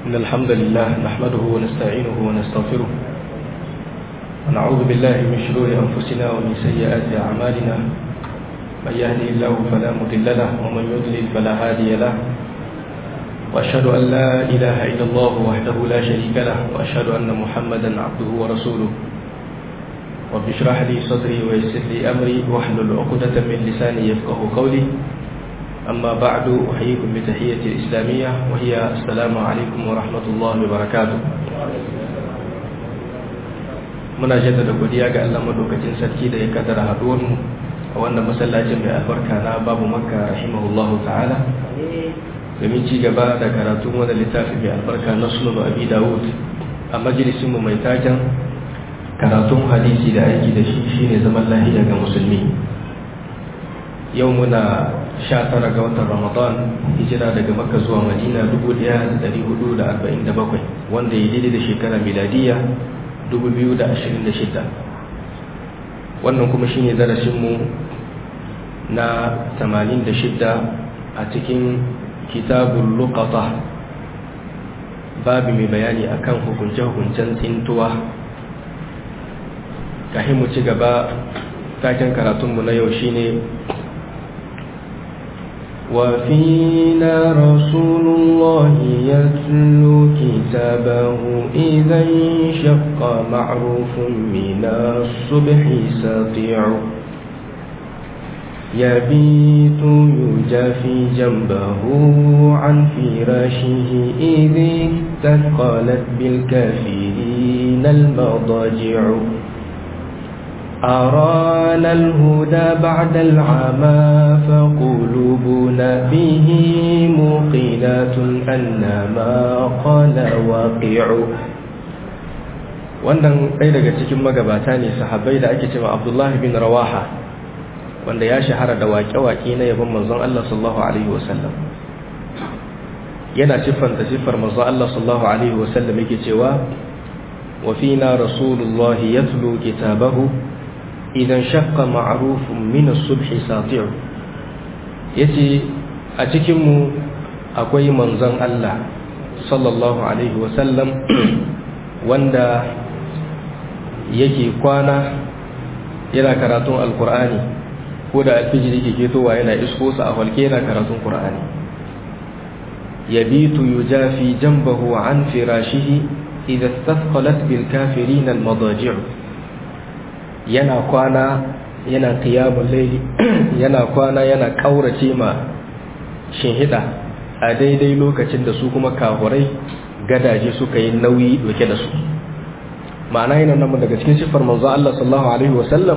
إن الحمد لله نحمده ونستعينه ونستغفره ونعوذ بالله من شرور أنفسنا ومن سيئات أعمالنا من يهدي الله فلا مضل له ومن يضلل فلا هادي له وأشهد أن لا إله إلا الله وحده لا شريك له وأشهد أن محمدا عبده ورسوله رب اشرح لي صدري ويسر لي أمري واحلل عقدة من لساني يفقه قولي أما بعد أحييكم بتحية الإسلامية وهي السلام عليكم ورحمة الله وبركاته muna jaddada godiya ga Allah madaukakin sarki da ya kaddara haduwar mu a wannan masallacin mai albarka na babu makka rahimahullahu ta'ala domin ci gaba da karatun wannan littafi mai albarka na sunan abi dawud a majalisin mu mai taken karatun hadisi da aiki da shi shine zaman lahiya ga musulmi yau muna sha tara ga watan ramadan hijira daga makka zuwa madina 1447 wanda ya daidai da shekara miladiya 2026 wannan kuma shine darasinmu na 86 a cikin kitabun luqata babu mai bayani akan hukunce-hukuncen tsintuwa kahin mu ci gaba taken karatunmu na yau shine وفينا رسول الله يتلو كتابه إذا انشق معروف من الصبح سطيع يبيت يجافي جنبه عن فراشه إذ تثقلت بالكافرين المضاجع أرانا الهدى بعد العمى فقلوبنا به موقنات أن ما قال واقع wannan ɗaya daga cikin magabata ne sahabbai da ake cewa Abdullahi bin Rawaha wanda ya shahara da waƙe-waƙe na yabon manzon Allah sallallahu alaihi wasallam yana siffanta siffar manzon Allah sallallahu alaihi wasallam yake cewa wa fina rasulullahi yatlu kitabahu idan shakka ma'arufin mina subhi sati'u yace a cikinmu akwai manzon Allah sallallahu alaihi wasallam wanda yake kwana yana karatun alkur'ani ko da alfijiri ke ketowa yana isko sa a falke yana karatun qur'ani yabitu yujafi janbahu an firashihi idza istathqalat bil kafirin al madaji' yana kwana yana qiyamul layli yana kwana yana kaurace ma shinhida a daidai lokacin da su kuma kafurai gadaje suka yi nauyi doke da su ma'ana yana nan daga cikin sifar manzo Allah sallallahu alaihi wasallam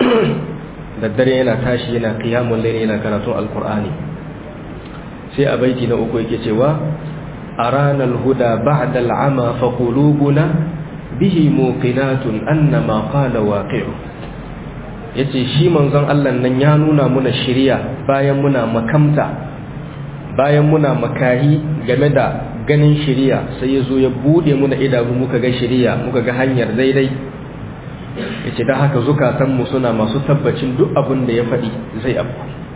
da dare yana tashi yana qiyamul layli yana karatun alqur'ani sai a baiti na uku yake cewa arana alhuda ba'da al'ama fa qulubuna bihi muqinatun annama qala waqi'u yace shi manzon Allah nan ya nuna muna shiriya bayan muna makamta bayan muna makahi game da ganin shiriya sai yazo ya bude muna idanu muka ga shiriya muka ga hanyar daidai yace dan haka zukatan mu suna masu tabbacin duk abin da ya faɗi zai abu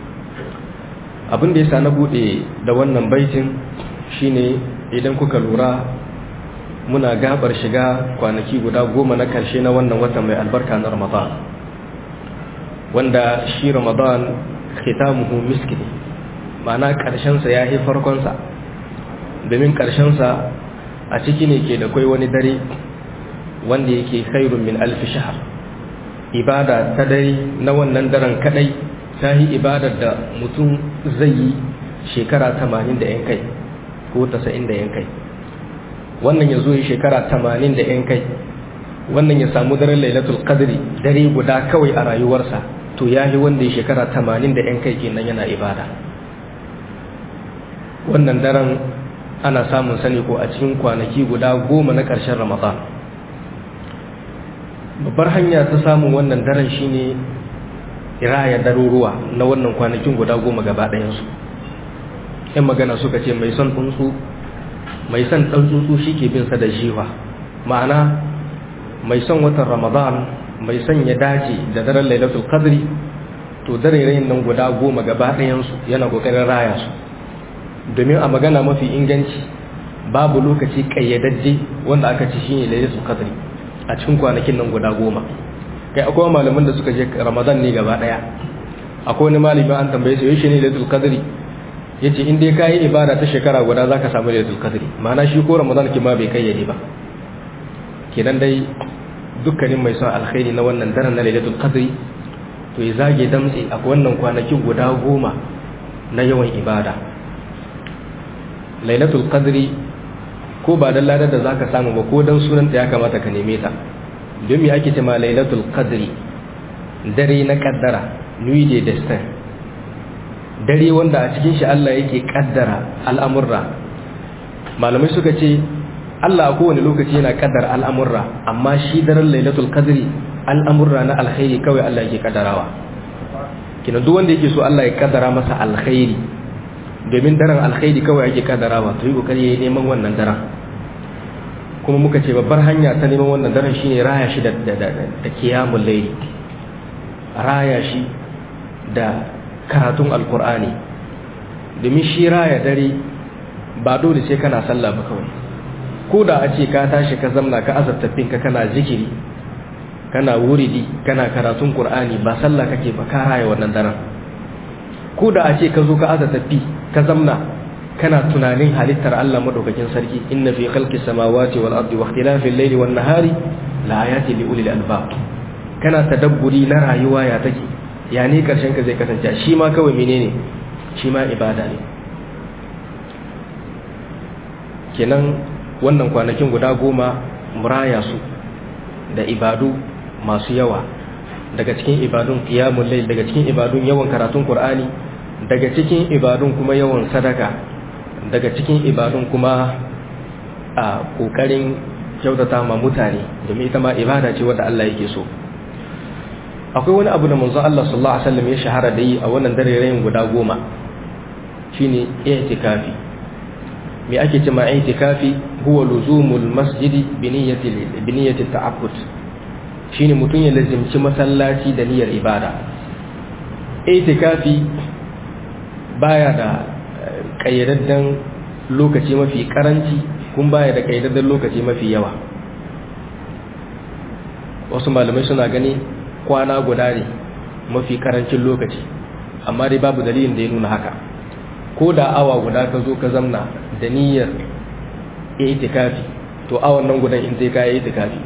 abin da yasa na bude da wannan baitin shine idan kuka lura muna gabar shiga kwanaki guda goma na karshe na wannan watan mai albarka na ramadan wanda shi ramadan khitamuhu miski ne ma'ana ƙarshensa ya yi farkonsa domin ƙarshensa a ciki ne ke da kwai wani dare wanda yake khairun min alfi shahar ibada ta dare na wannan daren kadai ta yi ibadar da mutum zai yi shekara 80 da 'yan kai ko 90 da 'yan kai wannan ya zo yi shekara tamanin da ‘yan kai wannan ya samu daren lailatul qadri dare guda kawai a rayuwarsa to ya yi wanda ya shekara tamanin da ‘yan kai kenan yana ibada wannan daren ana samun sani ko a cikin kwanaki guda goma na ƙarshen ramadan babbar hanya ta samun wannan daren shine raya daruruwa na wannan kwanakin guda goma gaba ɗayansu ‘yan magana suka ce mai son tsuntsu mai son ɗan tsuntsu shi ke bin sa da jiwa ma'ana mai son watan ramadan mai son ya dace da daren lailatul qadri to dare nan guda goma gaba ɗayansu yana ƙoƙarin raya su domin a magana mafi inganci babu lokaci kayyadajje wanda aka ci shine lailatul qadri a cikin kwanakin nan guda goma kai akwai malaman da suka je ramadan ne gaba daya akwai wani malami an tambaye shi yaushe ne lailatul qadri yace in dai kai ibada ta shekara guda zaka samu lailatul qadri ma'ana shi ko ramadan ki ma bai kayyade ba kenan dai dukkanin mai son alkhairi na wannan daren na lailatul qadri to ya zage damtse a wannan kwanakin guda goma na yawan ibada lailatul qadri ko ba dan ladar da zaka samu ba ko dan sunan ya kamata ka neme ta don me ake cewa lailatul qadri dare na kaddara nuit de destin dare wanda a cikin shi Allah yake kaddara al'amurra malamai suka ce Allah a kowane lokaci yana kaddara al'amurra amma shi daren lailatul qadri al'amurra na alkhairi kawai Allah yake kaddarawa kina duk wanda yake so Allah ya kaddara masa alkhairi domin daren alkhairi kawai yake kaddarawa to yi kokari yayi neman wannan daren kuma muka ce babbar hanya ta neman wannan daren shine raya shi da da kiyamul layli raya shi da karatun alkur'ani domin shi raya dare ba dole sai kana sallah ba kawai ko da a ce ka tashi ka zamna ka azabtafin ka kana zikiri kana wuridi kana karatun qur'ani ba sallah kake ba ka raya wannan daren ko da a ce ka zo ka azabtafi ka zamna kana tunanin halittar Allah madaukakin sarki inna fi khalqis samawati wal ardi wa ikhtilafil layli wan nahari la ayatin li ulil albab kana tadabburi na rayuwa ya take ya ne karshen ka zai kasance shi ma kawai menene shi ma ibada ne kenan wannan kwanakin guda goma muraya su da ibadu masu yawa daga cikin ibadun qiyamul layl daga cikin ibadun yawan karatun qur'ani daga cikin ibadun kuma yawan sadaka daga cikin ibadun kuma a kokarin kyautata ma mutane domin ita ma ibada ce wadda Allah yake so akwai wani abu da manzon Allah sallallahu alaihi wasallam ya shahara da yi a wannan darerayin guda goma shine i'tikafi me ake cewa i'tikafi huwa luzumul masjidi bi niyyati bi niyyati ta'abbud shine mutun ya lazimci masallaci da niyyar ibada i'tikafi baya da kayyadaddan lokaci mafi karanci kun baya da kayyadaddan lokaci mafi yawa wasu malamai suna gani kwana guda ne mafi karancin lokaci amma dai babu dalilin da ya nuna haka ko da awa guda ka zo ka zamna da niyyar itikafi to awan nan gudan in zai kaya itikafi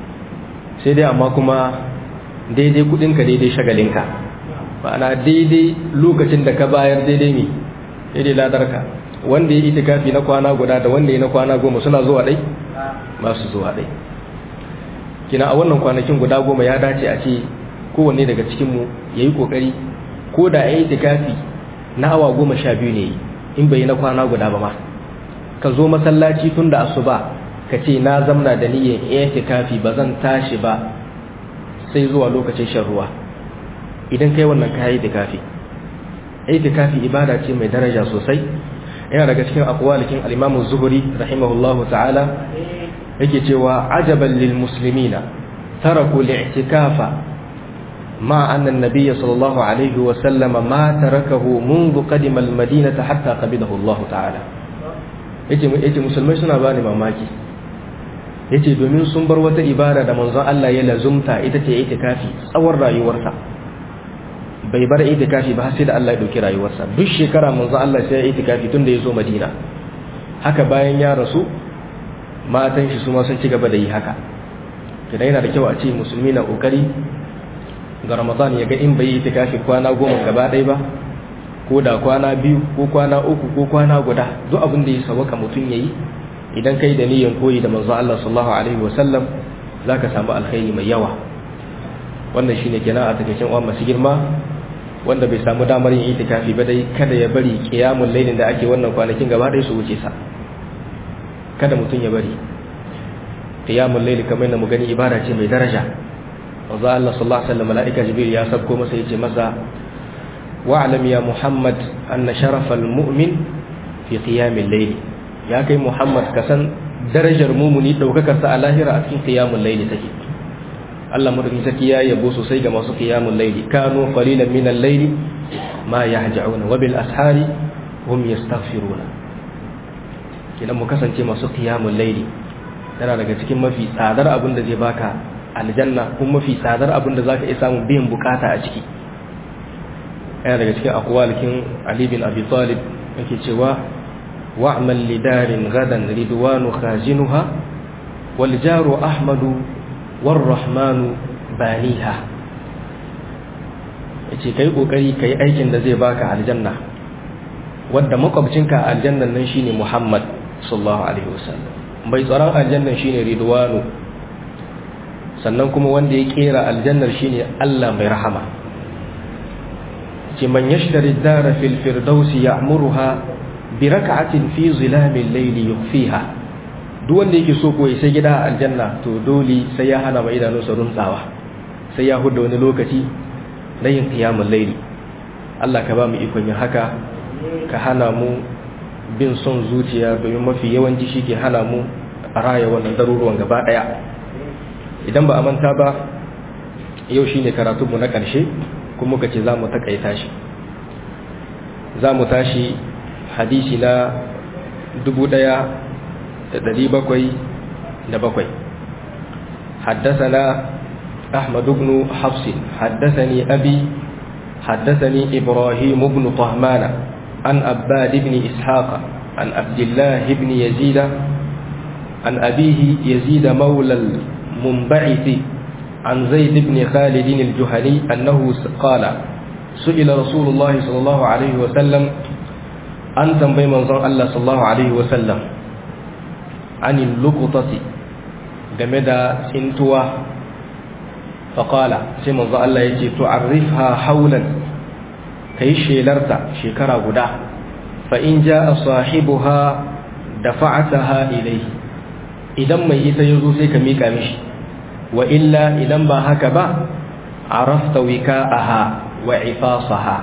sai dai amma kuma daidai kudinka daidai shagalinka ma'ana daidai lokacin da ka bayar daidai ne daidai ladarka wanda ya itikafi na kwana guda da wanda ya na kwana goma suna zuwa dai ba su zuwa dai kina a wannan kwanakin guda goma ya dace a ce kowanne daga cikinmu ya yi ƙoƙari ko da ya yi tikafi na awa goma sha biyu ne in bai na kwana guda ba ma ka zo masallaci tun da asuba ka ce na zamna da niyyar ya tikafi ba zan tashi ba sai zuwa lokacin shan ruwa idan kai wannan ka yi tikafi itikafi ibada ce mai daraja sosai yana daga cikin akwalikin al-imamu zuhuri rahimahullahu ta'ala yake cewa ajaban lil muslimina taraku li'tikafa ma anna an-nabiy sallallahu alaihi wa sallam ma tarakahu منذ قدم المدينه hatta qabidahu Allah ta'ala yace yace musulmai suna bani mamaki yace domin sun bar wata ibada da manzon Allah ya lazumta ita ce itikafi tsawon rayuwarsa bai bar itikafi ba sai da Allah ya dauki rayuwarsa duk shekara manzon Allah sai ya itikafi tun da ya zo Madina haka bayan ya rasu matan shi su ma sun ci gaba da yi haka kidan yana da kyau a ce musulmi na kokari ga ramadan ya ga in bai yi itikafi kwana goma gaba ɗaya ba ko da kwana biyu ko kwana uku ko kwana guda duk abin da ya sawaka mutum yayi idan kai da niyyar koyi da manzo Allah sallallahu alaihi wasallam zaka samu alkhairi mai yawa wannan shine kenan a takeicin uwa masu girma wanda bai samu damar yin itikafi ba dai kada ya bari qiyamul lailin da ake wannan kwanakin gaba ɗaya su wuce sa kada mutum ya bari qiyamul layl kamar yadda mu gani ibada ce mai daraja wanzu Allah sallallahu alaihi wasallam malaika jibril ya sabko masa yace masa wa'lam ya muhammad anna sharafal mu'min fi qiyamil layl ya kai muhammad ka san darajar mumuni daukakar sa a lahira a cikin qiyamul layl take Allah madaukin sarki ya yabo sosai ga masu qiyamul layl kanu qalilan min al-layl ma yahja'una wa bil ashari hum yastaghfiruna kidan mu kasance masu qiyamul layli yana daga cikin mafi tsadar abin da zai baka aljanna kuma mafi tsadar abin da zaka iya samun biyan bukata a ciki yana daga cikin aqwalikin Ali bin Abi Talib yake cewa wa'mal lidarin gadan ridwanu khazinuha wal jaru ahmadu war rahmanu baniha yace kai kokari kai aikin da zai baka aljanna wanda makwabcinka aljannan nan shine Muhammad sallallahu alaihi wasallam bai tsaron aljannan shine ridwanu sannan kuma wanda ya kera aljannar shine Allah mai rahama ce man yashtari dara fil firdausi ya'muruha bi rak'atin fi zilamil layli yukhfiha duk wanda yake so ko ya sai gida a aljanna to dole sai ya hana mai idanunsa runtsawa sai ya huda wani lokaci na yin qiyamul layli Allah ka ba mu ikon yin haka ka hana mu bin son zuciya domin mafi yawanci shi ke hana mu a raya wannan daruruwan gaba daya idan ba a manta ba yau shine karatunmu na ƙarshe kuma muka ce za mu takaita shi za mu tashi hadisi na dubu ɗaya da ɗari bakwai da bakwai حدثنا أحمد بن حفص حدثني أبي حدثني إبراهيم بن طهمان عن أباد بن إسحاق عن عبد الله بن يزيد عن أبيه يزيد مولى المنبعث عن زيد بن خالد الجهني أنه قال سئل رسول الله صلى الله عليه وسلم أن تنبي منظر الله صلى الله عليه وسلم عن اللقطة جمد سنتوى فقال سيما الله يجي تعرفها حولا كي شيلرتا شكرا غدا فإن جاء صاحبها دفعتها إليه idan mai ita ya zo sai ka mika mishi wa illa idan ba haka ba arafta wika'aha wa ifasaha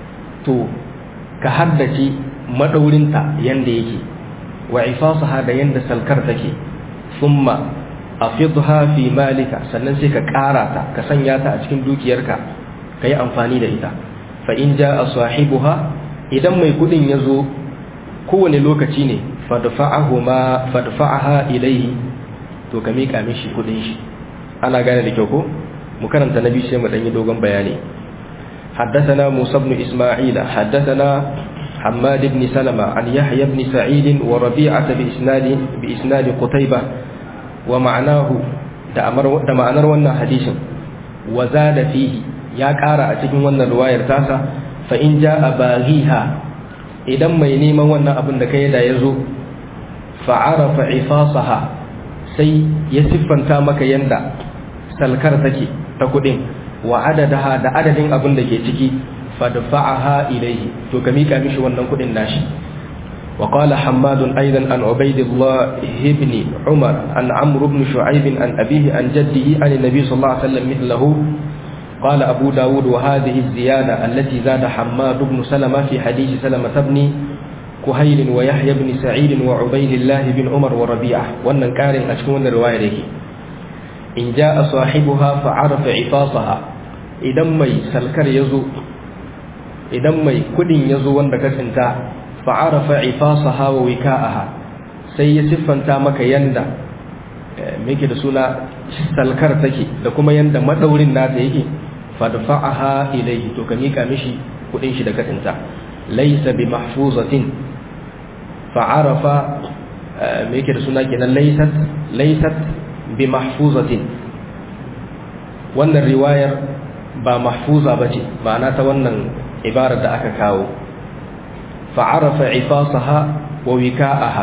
to ka haddace madaurinta yanda yake wa ifasaha da yanda salkar take thumma afidha fi malika sannan sai ka ƙara ta ka sanya ta a cikin dukiyarka kai amfani da ita fa in jaa sahibuha idan mai kudin ya zo kowane lokaci ne fadfa'ahuma fadfa'aha ilayhi to ka mika mishi kudin shi ana gane da kyau ko mu karanta nabi sai mu dan yi dogon bayani حدثنا موسى بن إسماعيل حدثنا حماد بن سلمة عن يحيى بن سعيد وربيعة بإسناد بإسناد قتيبة ومعناه da ma'anar wannan hadisin wa zada fihi ya ƙara a cikin wannan ruwayar tasa fa in ja'a baghiha idan mai neman wannan abin da kai da yazo fa'arafa ifasaha sai ya siffanta maka yanda salkar take ta kudin wa adadaha da adadin abin da ke ciki fadfa'aha ilayhi to ka mika mishi wannan kudin nashi wa qala hammad aidan an ubaydillah ibn umar an amr ibn shu'aib an abihi an jaddihi an nabi sallallahu alaihi wasallam mithluhu قال أبو داود وهذه الزيادة التي زاد حماد بن سلمة في حديث سلمة بن كهيل ويحيى بن سعيد وعبيد الله بن عمر وربيعة وأن كان أشكون الرواية لك إن جاء صاحبها فعرف عفاصها إذا مي سلكر يزو إذا مي كدين يزو وندك سنتا فعرف عفاصها ووكاءها سيسفا تامك يندا meke da suna salkar take da kuma yanda madaurin nata yake fadfa'aha ilayhi to ka mika mishi kudin shi da kadinta laysa bi mahfuzatin fa'arafa meke da suna kenan laysat laysat bi mahfuzatin wannan riwayar ba mahfuza bace ma'ana ta wannan ibarar da aka kawo fa'arafa ifasaha wa wika'aha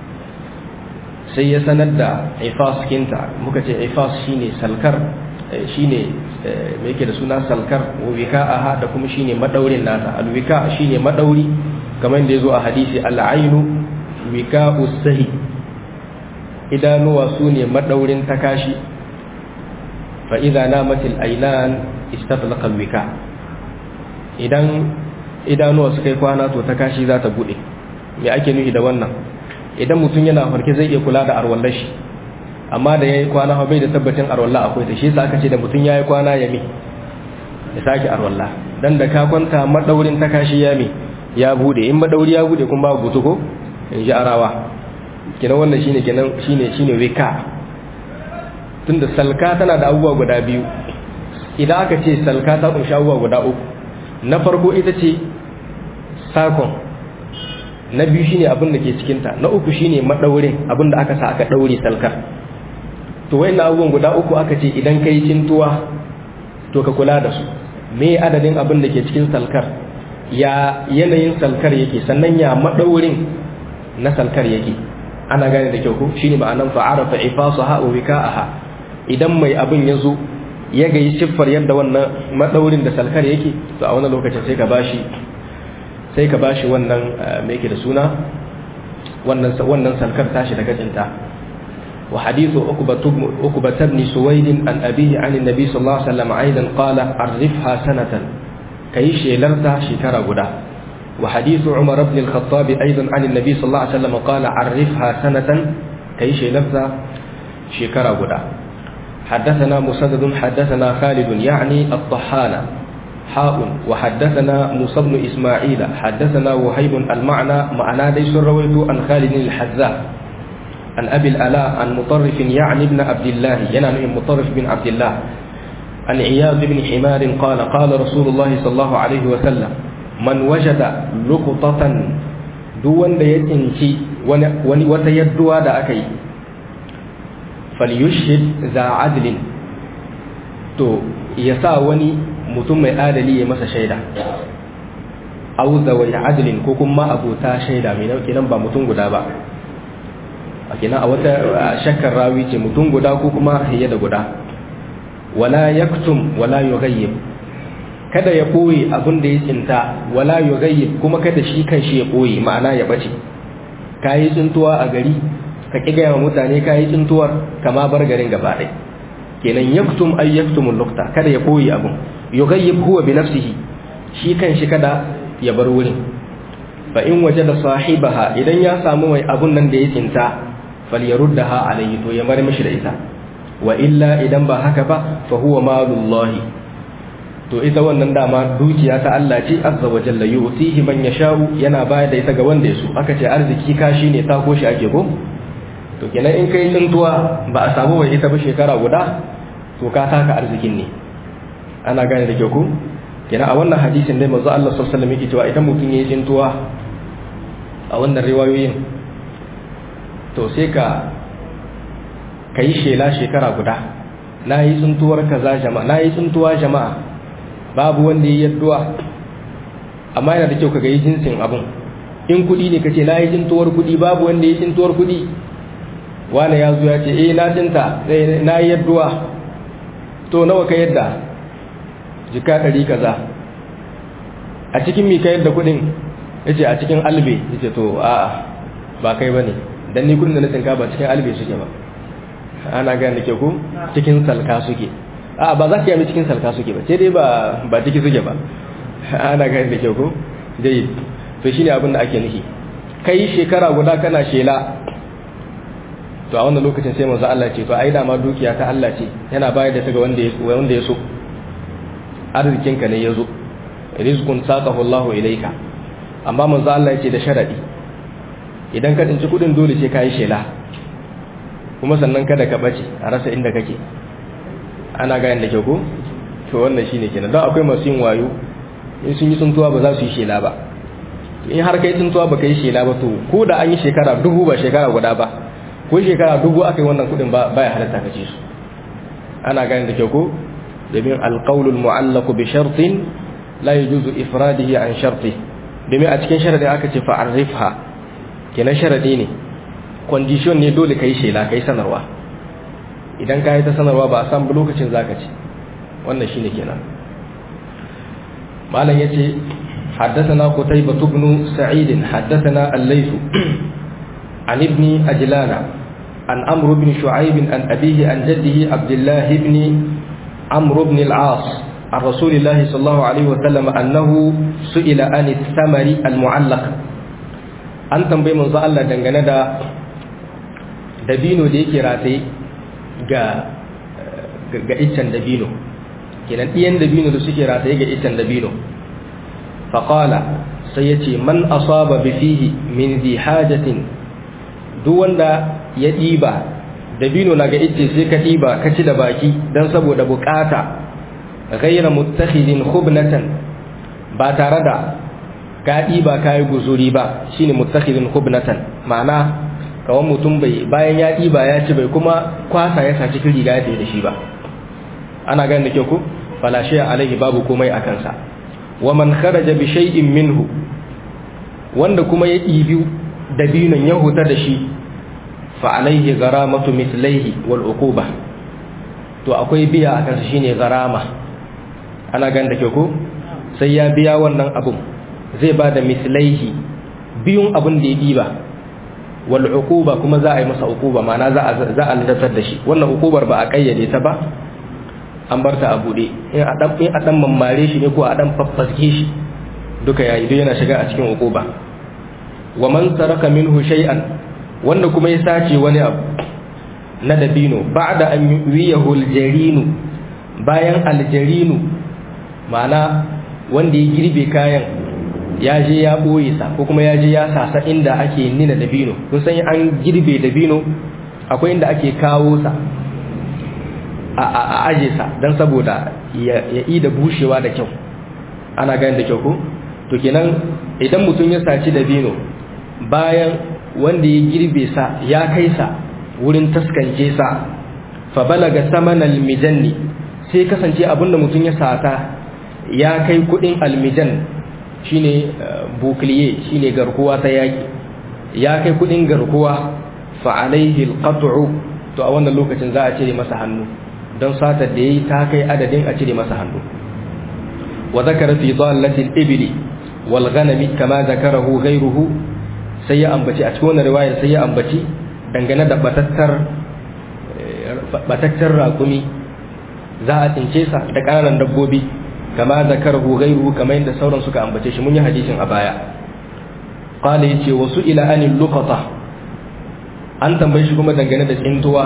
sai ya sanar da ifas kinta muka ce ifas shine salkar shine me yake da suna salkar wika'aha da kuma shine madaurin nata alwika shine madauri kamar da yazo a hadisi al'ainu wika'u sahi idanuwa sune madaurin takashi fa idza namatil aynan istatlaqa alwika idan idanuwa suka yi kwana to takashi za ta bude me ake nufi da wannan idan mutum yana farke zai iya kula da arwallar shi amma da yayi kwana bai da tabbacin arwalla akwai ta shi yasa aka ce da mutum yayi kwana ya mi ya sake arwalla dan da ka kwanta madaurin ta kashi ya mi ya bude in madauri ya bude kun babu butu ko in ji arawa kenan wannan shine kenan shine shine wika tunda salka tana da abubuwa guda biyu idan aka ce salka ta kunshi abubuwa guda uku na farko ita ce sakon na biyu shine abin da ke cikinta na uku shine madaurin abin da aka sa aka daure salkar to wayannan abubuwan guda uku aka ce idan kai cintuwa to ka kula da su me adadin abin da ke cikin salkar ya yanayin salkar yake sannan ya madaurin na salkar yake ana gane da kyau ko shine ma'anan fa'arafa ifasaha wa wika'aha idan mai abin ya zo ya ga yi siffar yadda wannan madaurin da salkar yake to a wannan lokacin sai ka bashi sai ka bashi wannan me yake da suna wannan wannan salkar tashi daga cinta wa hadithu ukba ibn suwaid an abihi an annabi sallallahu alaihi wasallam aidan qala arifha sanatan kai shelarta shekara guda wa hadithu umar ibn al-khattab aidan an annabi sallallahu alaihi wasallam qala arifha sanatan kai shelarta shekara guda حدثنا مسدد حدثنا خالد يعني الطحان حاء وحدثنا موسى بن إسماعيل حدثنا وهيب المعنى معنى ليس رويت عن خالد الحذاء عن أبي الألاء عن مطرف يعني ابن عبد الله ينام مطرف بن عبد الله عن عياض بن حمار قال قال رسول الله صلى الله عليه وسلم من وجد لقطة دون يتنشي وتيدوا دا أكي falyushhid za adlin to ya sa wani mutum mai adali ya masa shaida au zawai adlin ko kuma abota shaida mai nauke nan ba mutum guda ba a kina a wata shakkar rawi ce mutum guda ko kuma fiye da guda wala yaktum wala yughayyib kada ya boye abin da ya tsinta wala yughayyib kuma kada shi kan shi ya boye ma'ana ya bace kayi tsintuwa a gari ka ƙi gaya wa mutane ka yi tsintuwar kama bar garin gaba ɗai kenan yaktum ay yaktumul lukta kada ya koyi abun yughayyib huwa bi nafsihi shi kan shi kada ya bar wurin fa in wajada sahibaha idan ya samu mai abun nan da ya tsinta falyaruddaha alayhi to ya bar mishi da ita wa illa idan ba haka ba fa huwa malullahi to ita wannan dama dukiya ta Allah ce azza wa jalla yu'tihi man yasha'u yana bayar da ita ga wanda ya so aka ce arziki kashi ne ta koshi ake ko to kenan in kai tsintuwa ba a samu mai ita ba shekara guda to ka taka arzikin ne ana gane da kyau ko kenan a wannan hadisin dai manzo Allah sallallahu alaihi wasallam yake cewa idan mutum yayi tsintuwa a wannan riwayoyin to sai ka kai shela shekara guda na yi tsintuwar kaza jama'a na yi tsintuwa jama'a babu wanda ya yadduwa amma yana da kyau ka ga yi jinsin abun in kuɗi ne ka ce na yi tsintuwar kuɗi babu wanda ya yi tsintuwar kuɗi wani ya zo ya ce eh na tinta na yi yadduwa to nawa ka yadda jika ɗari kaza a cikin mi ka yadda kuɗin ya ce a cikin albe ya ce to a ba kai ba ne don ni kudin da na tsinka ba cikin albe suke ba ana gane da ke ku cikin salka suke a ba za ka yami cikin salka suke ba sai dai ba ba ciki suke ba ana gane da ke ku dai to shine abin da ake nufi kai shekara guda kana shela to a wannan lokacin sai manzo Allah ce to ai da ma dukiya ta Allah ce yana bayar da ta ga wanda ya wanda ya so arzikin ka ne yazo rizqun saqahu Allah ilayka amma manzo Allah ya ce da sharadi idan ka tsinci kudin dole sai kai shela kuma sannan kada ka bace a rasa inda kake ana ga yanda ke ko to wannan shine kenan don akwai masu yin wayo in sun yi tsuntuwa ba za su yi shela ba in har kai tsuntuwa ba kai shela ba to ko da an yi shekara dubu ba shekara guda ba ko shekara dubu aka yi wannan kudin ba ya halatta ka ci su ana gani da kyau ko domin alqaulul mu'allaq bi shartin la yajuzu ifradihi an sharti domin a cikin sharadi aka ce fa arifha kenan sharadi ne condition ne dole kai shela kai sanarwa idan ka yi ta sanarwa ba a san lokacin zaka ci wannan shine kenan malam yace حدثنا قتيبة بن سعيد حدثنا الليث عن ابن أجلان عن عمرو بن شعيب عن أبيه عن جده عبد الله بن عمرو بن العاص عن رسول الله صلى الله عليه وسلم أنه سئل عن الثمر المعلق an tambayi manzo Allah dangane da dabino da yake rataye ga ga iccen dabino kenan ɗiyan dabino da suke rataye ga iccen dabino faqala sai yace man asaba bi fihi min dhi hajatin duk wanda ya ɗiba dabino na ga ice sai ka ɗiba ka ci da baki don saboda bukata ghaira muttakhidin khubnatan ba tare da ka ɗiba ka yi guzuri ba shine muttakhidin khubnatan ma'ana kawan mutum bai bayan ya ɗiba ya ci bai kuma kwasa ya sa cikin riga ya da shi ba ana ganin da kyau ku falashiya alaihi babu komai a kansa wa man kharaja bi shay'in minhu wanda kuma ya ɗibi dabinon ya huta da shi fa alaihi gharamatu mithlaihi wal uquba to akwai biya a kansa shine gharama ana ganin da kyau ku sai ya biya wannan abun zai ba da mithlaihi biyun abun da ya ɗiba wal uquba kuma za a yi masa uquba ma'ana za a za a ladatar da shi wannan uqubar ba a kayyade ta ba an bar ta a bude in a dan in a dan mammare shi ne ko a dan faffaske shi duka yayi duk yana shiga a cikin uquba wa man saraka minhu shay'an wanda kuma ya sace wani abu na dabino ba'da an yuwiyahu aljarinu bayan aljarinu ma'ana wanda ya girbe kayan ya je ya ɓoye sa ko kuma ya je ya sasa inda ake nina dabino kun san an girbe dabino akwai inda ake kawo sa a aje sa don saboda ya yi da bushewa da kyau ana gani da kyau ko to kenan idan mutum ya saci dabino bayan wanda ya girbe sa ya kai sa wurin taskance sa fa balaga saman almijanni sai kasance abinda mutum ya sata ya kai kudin almijan shine bukliye shine garkuwa ta yaki ya kai kudin garkuwa fa alaihi alqat'u to a wannan lokacin za a cire masa hannu don satar da yayi ta kai adadin a cire masa hannu wa zakara fi dallati al-ibli wal ghanami kama zakarahu ghayruhu sai ya ambaci a cikin wannan riwayar sai ya ambaci dangane da batattar batattar raƙumi za a tince sa da ƙananan dabbobi kama zakarahu ghayruhu kamar yadda sauran suka ambace shi mun yi hadisin a baya qala yace wasu ila anil luqata an tambaye shi kuma dangane da tsintuwa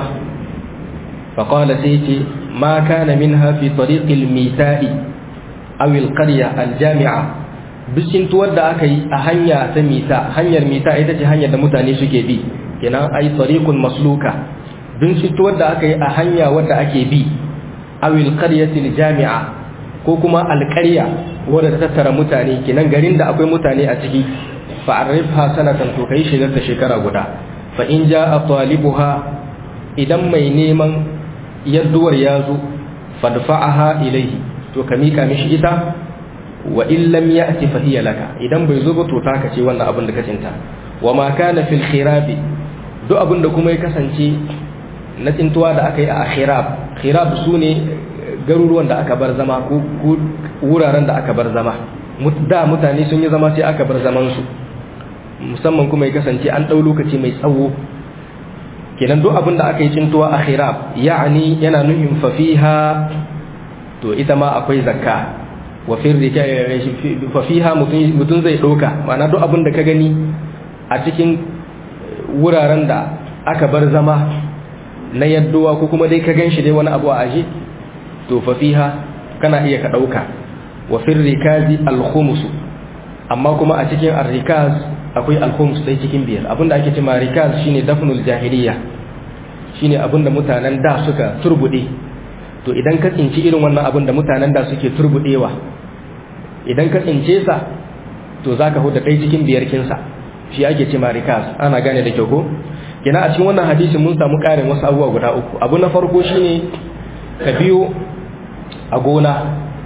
fa qala sai yace ma kana minha fi tariqil mita'i aw al qarya al jami'a duk tsintuwar da aka yi a hanya ta mita hanyar mita ita ce hanyar da mutane suke bi kenan ai tariqun masluka duk tsintuwar da aka yi a hanya wadda ake bi aw al qaryati al jami'a ko kuma alƙarya wadda ta tattara mutane kenan garin da akwai mutane a ciki fa'arifha sanatan to kai shigar da shekara guda fa in jaa talibuha idan mai neman yadduwar ya zo fadfa'aha ilayhi to ka mika mishi ita wa in lam ya'ti fa hiya laka idan bai zo ba to taka ce wannan abin da ka cinta wa ma kana fil khirabi duk abin da kuma ya kasance na tsintuwa da aka yi a khirab khirab sune garuruwan da aka bar zama ko wuraren da aka bar zama da mutane sun yi zama sai aka bar zamansu musamman kuma ya kasance an ɗau lokaci mai tsawo kenan duk abin da aka yi cintuwa a khirab ya'ani yana nuhin fafiha to ita ma akwai zakka wa fafiha mutum zai ɗauka ma'ana duk abin da ka gani a cikin wuraren da aka bar zama na yadduwa ko kuma dai ka gan shi dai wani abu a aje to fa fiha kana iya ka dauka wa fil rikazi al khums amma kuma a cikin ar rikaz akwai al khums dai cikin biyar abinda ake cewa rikaz shine dafnul jahiliya shine abinda mutanen da suka turbude to idan ka tsinci irin wannan abin da mutanen da suke turbudewa idan ka tsince sa to zaka huda dai cikin biyar kinsa shi ake cewa rikaz ana gane da kyau ko kina a cikin wannan hadisi mun samu karin wasu abubuwa guda uku abu na farko shine ka biyo a gona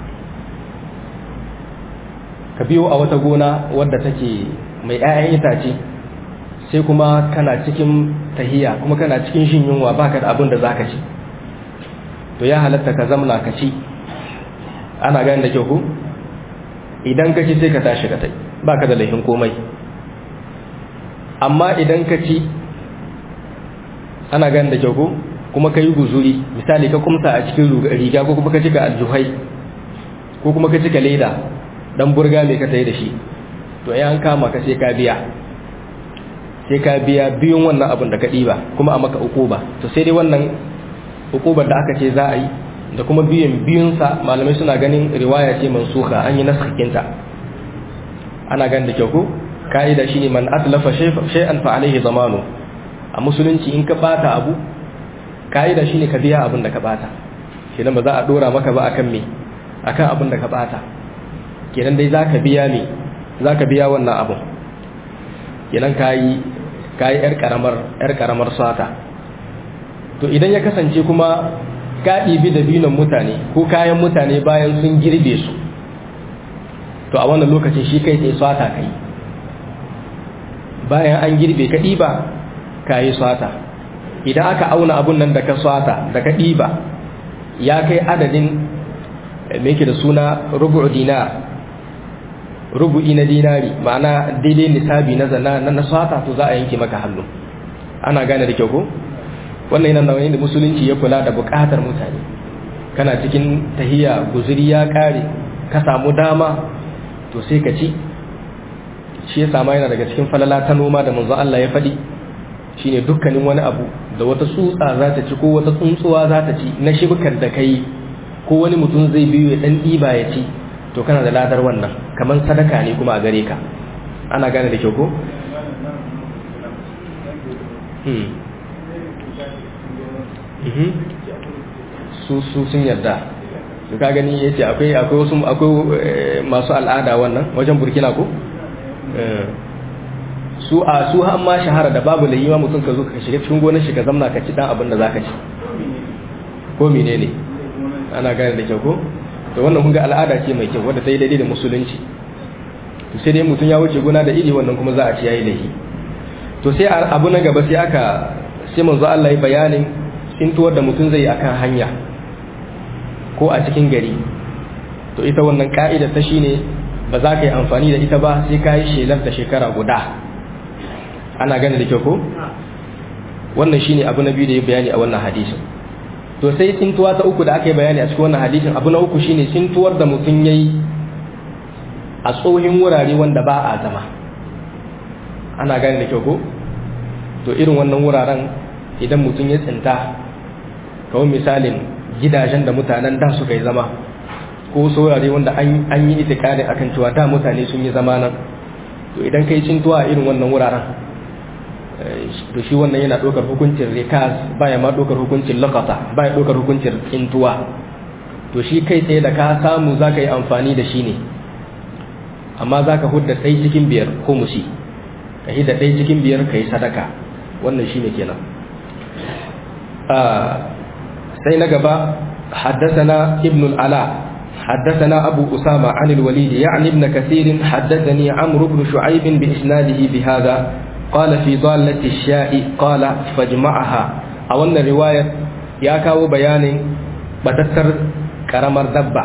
ka biyo a wata gona wadda take mai 'ya'yan itace sai kuma kana cikin tahiya kuma kana cikin shin yunwa baka da abin da zaka ci to ya halatta ka zamna ka ci ana gani da kyau ku idan ka ci sai ka tashi ka tai baka da laifin komai amma idan ka ci ana gani da kyau ku kuma ka yi guzuri misali ka kumsa a cikin riga ko kuma ka cika aljuhai ko kuma ka cika leda dan burga mai ka tayi da shi to ya an kama ka sai ka biya sai ka biya biyun wannan abin da ka ɗiba kuma a maka ukuba to sai dai wannan ukubar da aka ce za a yi da kuma biyan biyunsa malamai suna ganin riwaya ce mansuka an yi nasakinta ana ganin da kyau ko ka'ida shine man atlafa shay'an fa alaihi zamanu a musulunci in ka bata abu ka'ida shine ka biya abin da ka bata kenan ba za a dora maka ba akan me akan abin da ka bata kenan dai zaka biya me zaka biya wannan abun kenan kayi kayi yar karamar yar karamar sata to idan ya kasance kuma ka ɗibi da binon mutane ko kayan mutane bayan sun girbe su to a wannan lokacin shi kai sai sata kai bayan an girbe ka ɗiba ka yi sata idan aka auna abun nan da ka sata da ka ɗiba ya kai adadin me yake da suna rubu'u dinar rubu'i na dinari ma'ana daidai nisabi na zana na sata to za a yanke maka hannu ana gane da kyau ko wannan yana nauyin da musulunci ya kula da bukatar mutane kana cikin tahiya guzuri ya kare ka samu dama to sai ka ci shi ya sama yana daga cikin falala ta noma da manzo Allah ya faɗi shine dukkanin wani abu da wata tsutsa za ta ci ko wata tsuntsuwa za ta ci na shibkar da kai ko wani mutum zai biyo ya dan ɗiba ya ci to kana da ladar wannan kamar sadaka ne kuma a gare ka ana gane da kyau ko su su sun yarda su ka gani ya ce akwai akwai wasu akwai masu al'ada wannan wajen burkina ko su a su har ma shahara da babu layi ma mutum ka zo ka shiga cikin gonar shi ka zamna ka ci dan abin da zaka ci ko menene ana gane da kyau ko to wannan kun ga al'ada ce mai kyau wadda ta yi daidai da musulunci to sai dai mutum ya wuce gona da iri wannan kuma za a ci yayi laifi to sai abu na gaba sai aka sai manzo Allah ya bayanin tsintuwar da mutum zai yi akan hanya ko a cikin gari to ita wannan ka'ida ta shine ba za ka yi amfani da ita ba sai ka yi shelar da shekara guda ana gane da kyau ko wannan shine abu na biyu da ya bayani a wannan hadisin to sai tsintuwa ta uku da aka yi bayani a cikin wannan hadisin abu na uku shine tsintuwar da mutum yayi a tsohin wurare wanda ba a zama ana gane da kyau ko to irin wannan wuraren idan mutum ya tsinta kawai misalin gidajen da mutanen da suka yi zama ko saurare wanda an yi itikari akan cewa da mutane sun yi zama nan to idan kai cintuwa a irin wannan wuraren to shi wannan yana ɗaukar hukuncin rikas baya ma ɗaukar hukuncin lakata baya ɗaukar hukuncin cintuwa to shi kai tsaye da ka samu za ka yi amfani da shi ne amma za ka hudda ɗai cikin biyar ko musi ka hidda ɗai cikin biyar ka yi sadaka wannan shi ne kenan sai na gaba حدثنا ابن العلاء حدثنا أبو أسامة عن الوليد يعني ابن كثير حدثني عمرو بن شعيب بإسناده بهذا قال في ضالة الشاء قال فاجمعها أو أن الرواية ياكاو بيان بتتر كرمر دبا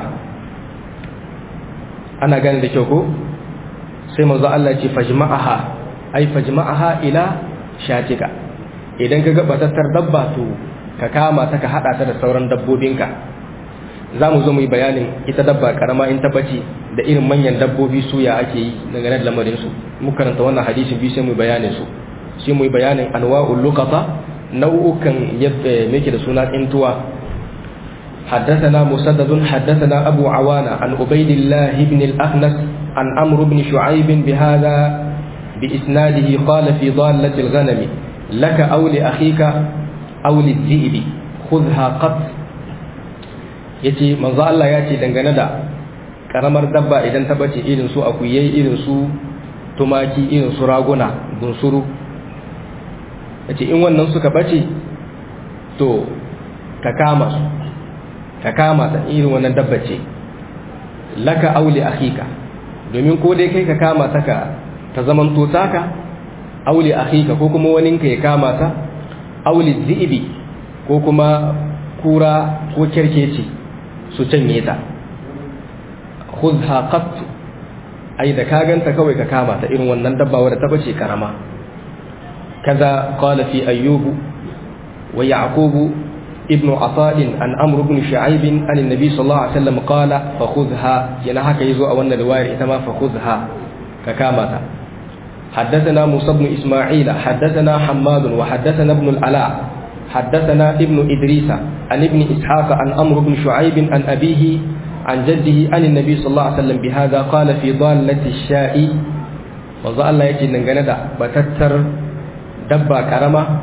أنا قال لشوكو سيما الله فاجمعها أي فاجمعها إلى شاتك إذن كذا بتتر دبا تو ka kama ta ka hada ta da sauran dabbobinka za mu zo mu yi bayanin ita dabba karama in tabbaci da irin manyan dabbobi su ya ake yi dangane da lamarin su mu karanta wannan hadisin biyu sai mu bayanin su sai mu yi bayanin anwa'ul luqata nau'ukan yadda muke da suna tsintuwa حدثنا مسدد حدثنا أبو عوانة عن عبيد الله بن الأخنس عن عمرو بن شعيب بهذا بإسناده قال في ضالة الغنم لك أو لأخيك أو للذئب خذها قط yace manzo Allah ya ce dangane da karamar dabba idan ta bace irin su akuyai irin su tumaki irin su raguna bunsuru yace in wannan suka bace to ka kama su ka kama ta irin wannan dabba ce laka auli akhika domin ko dai kai ka kama ta ka ta zaman to taka auli akhika ko kuma waninka ya kama ta auli zibi ko kuma kura ko kerkeci su canye ta khudha qat ai da ka ganta kawai ka kama ta irin wannan dabba wadda ta bace karama kaza qala fi ayyubu wa yaqubu ibn ata'in an amr ibn shu'aib an annabi sallallahu alaihi wasallam qala fa khudha yana haka yazo a wannan riwayar ita ma fa khudha ka kama ta حدثنا موسى بن إسماعيل حدثنا حماد وحدثنا ابن العلاء حدثنا ابن إدريس عن ابن إسحاق عن أمر بن شعيب عن أبيه عن جده عن النبي صلى الله عليه وسلم بهذا قال في ضالة الشاء وظل الله يجي نغندا بتتر دبا كرما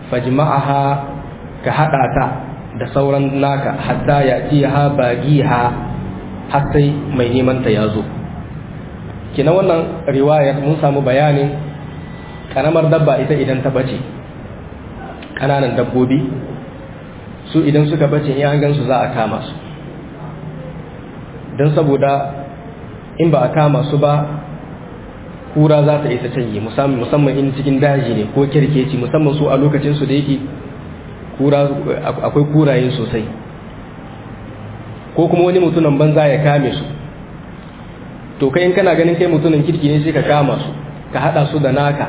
fajma'aha ka hada ta da sauran naka hatta ya ci ha bagiha har sai mai neman ta yazo kina wannan riwayar mun samu bayanin karamar dabba ita idan ta bace kananan dabbobi su idan suka bace in an gansu za a kama su don saboda in ba a kama su ba kura za ta isa canye musamman in cikin daji ne ko kirkeci musamman su a lokacin su da yake akwai kuraye sosai ko kuma wani mutumin banza ya kame su to kai in kana ganin kai mutumin kirki ne sai ka kama su ka hada su da naka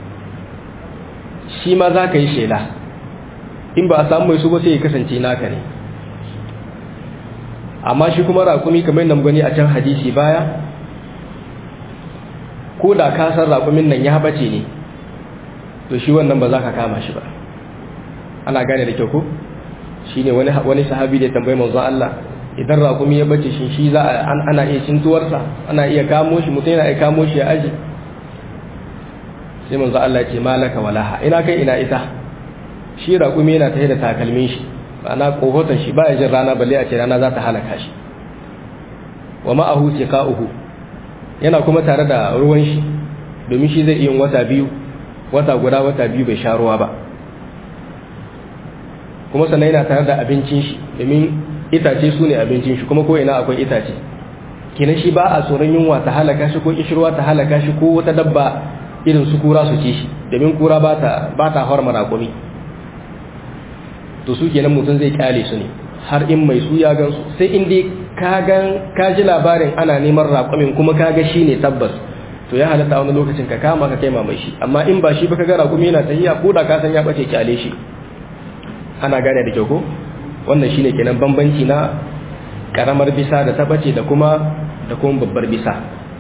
shi ma za ka yi shela in ba a samu mai su ba sai ya kasance naka ne amma shi kuma raƙumi kamar nan gani a can hadisi baya ko da ka san raƙumin nan ya bace ne to shi wannan ba za ka kama shi ba ana gane da kyau ko shi ne wani sahabi da tambayi manzon Allah idan raƙumi ya bace shi shi za a ana iya cintuwarsa ana iya kamo shi mutum yana iya kamo shi ya aji sai manzon Allah ce malaka walaha ina kai ina ita shi raƙumi yana tafe da takalmin shi ma'ana kohoton shi ba ya jin rana balle a ce rana za ta halaka shi wa ma'ahu tiqa'uhu yana kuma tare da ruwan shi domin shi zai iya wata biyu wata guda wata biyu bai sha ruwa ba kuma sannan yana tare da abincin shi domin itace su ne abincin shi kuma ko ina akwai itace kenan shi ba a tsoron yunwa ta halaka shi ko kishirwa ta halaka shi ko wata dabba irin su kura su ci shi domin kura ba ta ba ta horma raƙumi to su kenan mutum zai kyale su ne har in mai su ya gansu sai in dai ka gan ka ji labarin ana neman raƙumin kuma ka ga shi ne tabbas to ya halatta wani lokacin ka kama ka kai mai shi amma in ba shi ba ka ga raƙumi yana tahiya ko da ka san ya bace kyale shi ana gane da kyau ko wannan shine kenan bambanci na karamar bisa da ta bace da kuma da kuma babbar bisa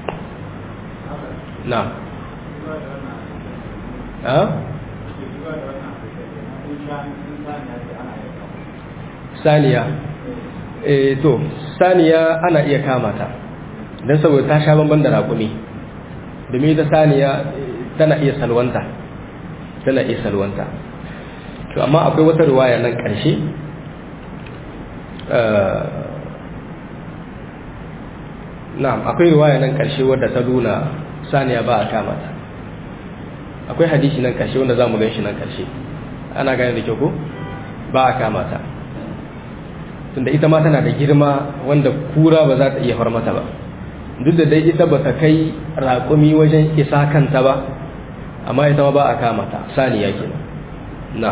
na a saniya eh to saniya ana iya kama ta don saboda ta sha bamban da raƙumi domin ta saniya tana iya salwanta tana iya salwanta to amma akwai wata riwaya nan ƙarshe na'am akwai riwaya nan ƙarshe wadda ta nuna saniya ba a kama ta akwai hadisi nan ƙarshe wanda za mu gan shi nan ƙarshe ana gane da kyau ko ba a kama ta tunda ita ma tana da girma wanda kura ba za ta iya far mata ba duk da dai ita ba ta kai raƙumi wajen isa kanta ba amma ita ma ba a kama ta saniya kenan na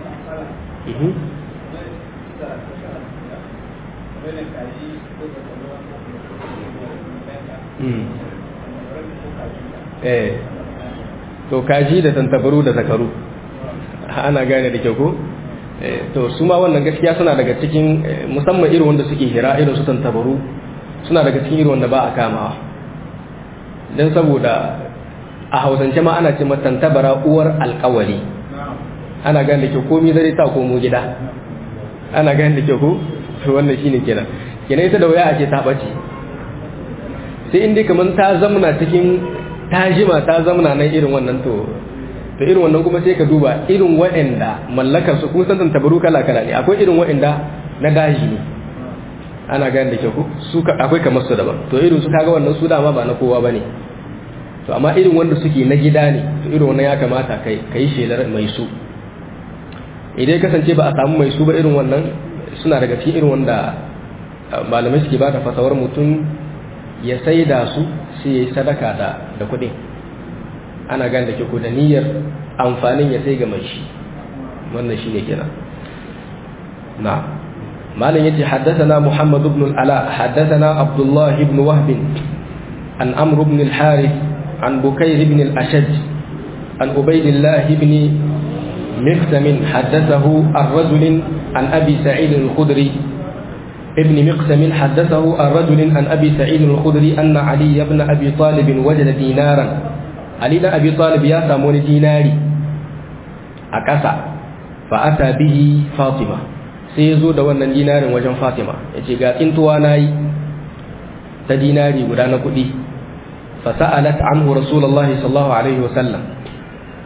eh to kaji da tantabaru da zakaru ana gane da kyau ko to su ma wannan gaskiya suna daga cikin musamman irin wanda suke hira irin su tantabaru suna daga cikin irin wanda ba a kamawa don saboda a hausance ma ana ce tantabara uwar alkawari ana gane da kyau komi zare ta komo gida ana gane da kyau ko wannan shine kenan kenan ita da waya ake ta bace sai inda kamar ta zamna cikin ta jima ta zamna nan irin wannan to to irin wannan kuma sai ka duba irin waɗanda mallakar su kun san tabaru kala kala ne akwai irin waɗanda na daji ne ana gane da ke ku su akwai kamar su daban to irin su kaga wannan su dama ba na kowa bane to amma irin wanda suke na gida ne to irin wannan ya kamata kai kai shelar mai su idan kasance ba a samu mai su ba irin wannan suna daga cikin irin wanda malamai suke ba da fasawar mutum ya saida su sai ya yi sadaka da da kuɗin ana gane da ke ko da niyyar amfanin ya sai ga mai shi wannan shi ne kenan na malam yace haddathana muhammad ibn al-ala haddathana abdullah ibn wahb an amr ibn al-harith an bukayr ibn al-ashaj an ubaydillah ibn مقسم حدثه الرجل عن أبي سعيد الخدري ابن مقسم حدثه الرجل عن أبي سعيد الخدري أن علي بن أبي طالب وجد دينارا Ali da Abi Talib ya samu wani dinari a ƙasa fa ata bihi Fatima sai ya zo da wannan dinarin wajen Fatima ya ce ga tsintuwa na yi ta dinari guda na kuɗi fa sa'alat anhu Rasulullahi sallallahu alaihi wasallam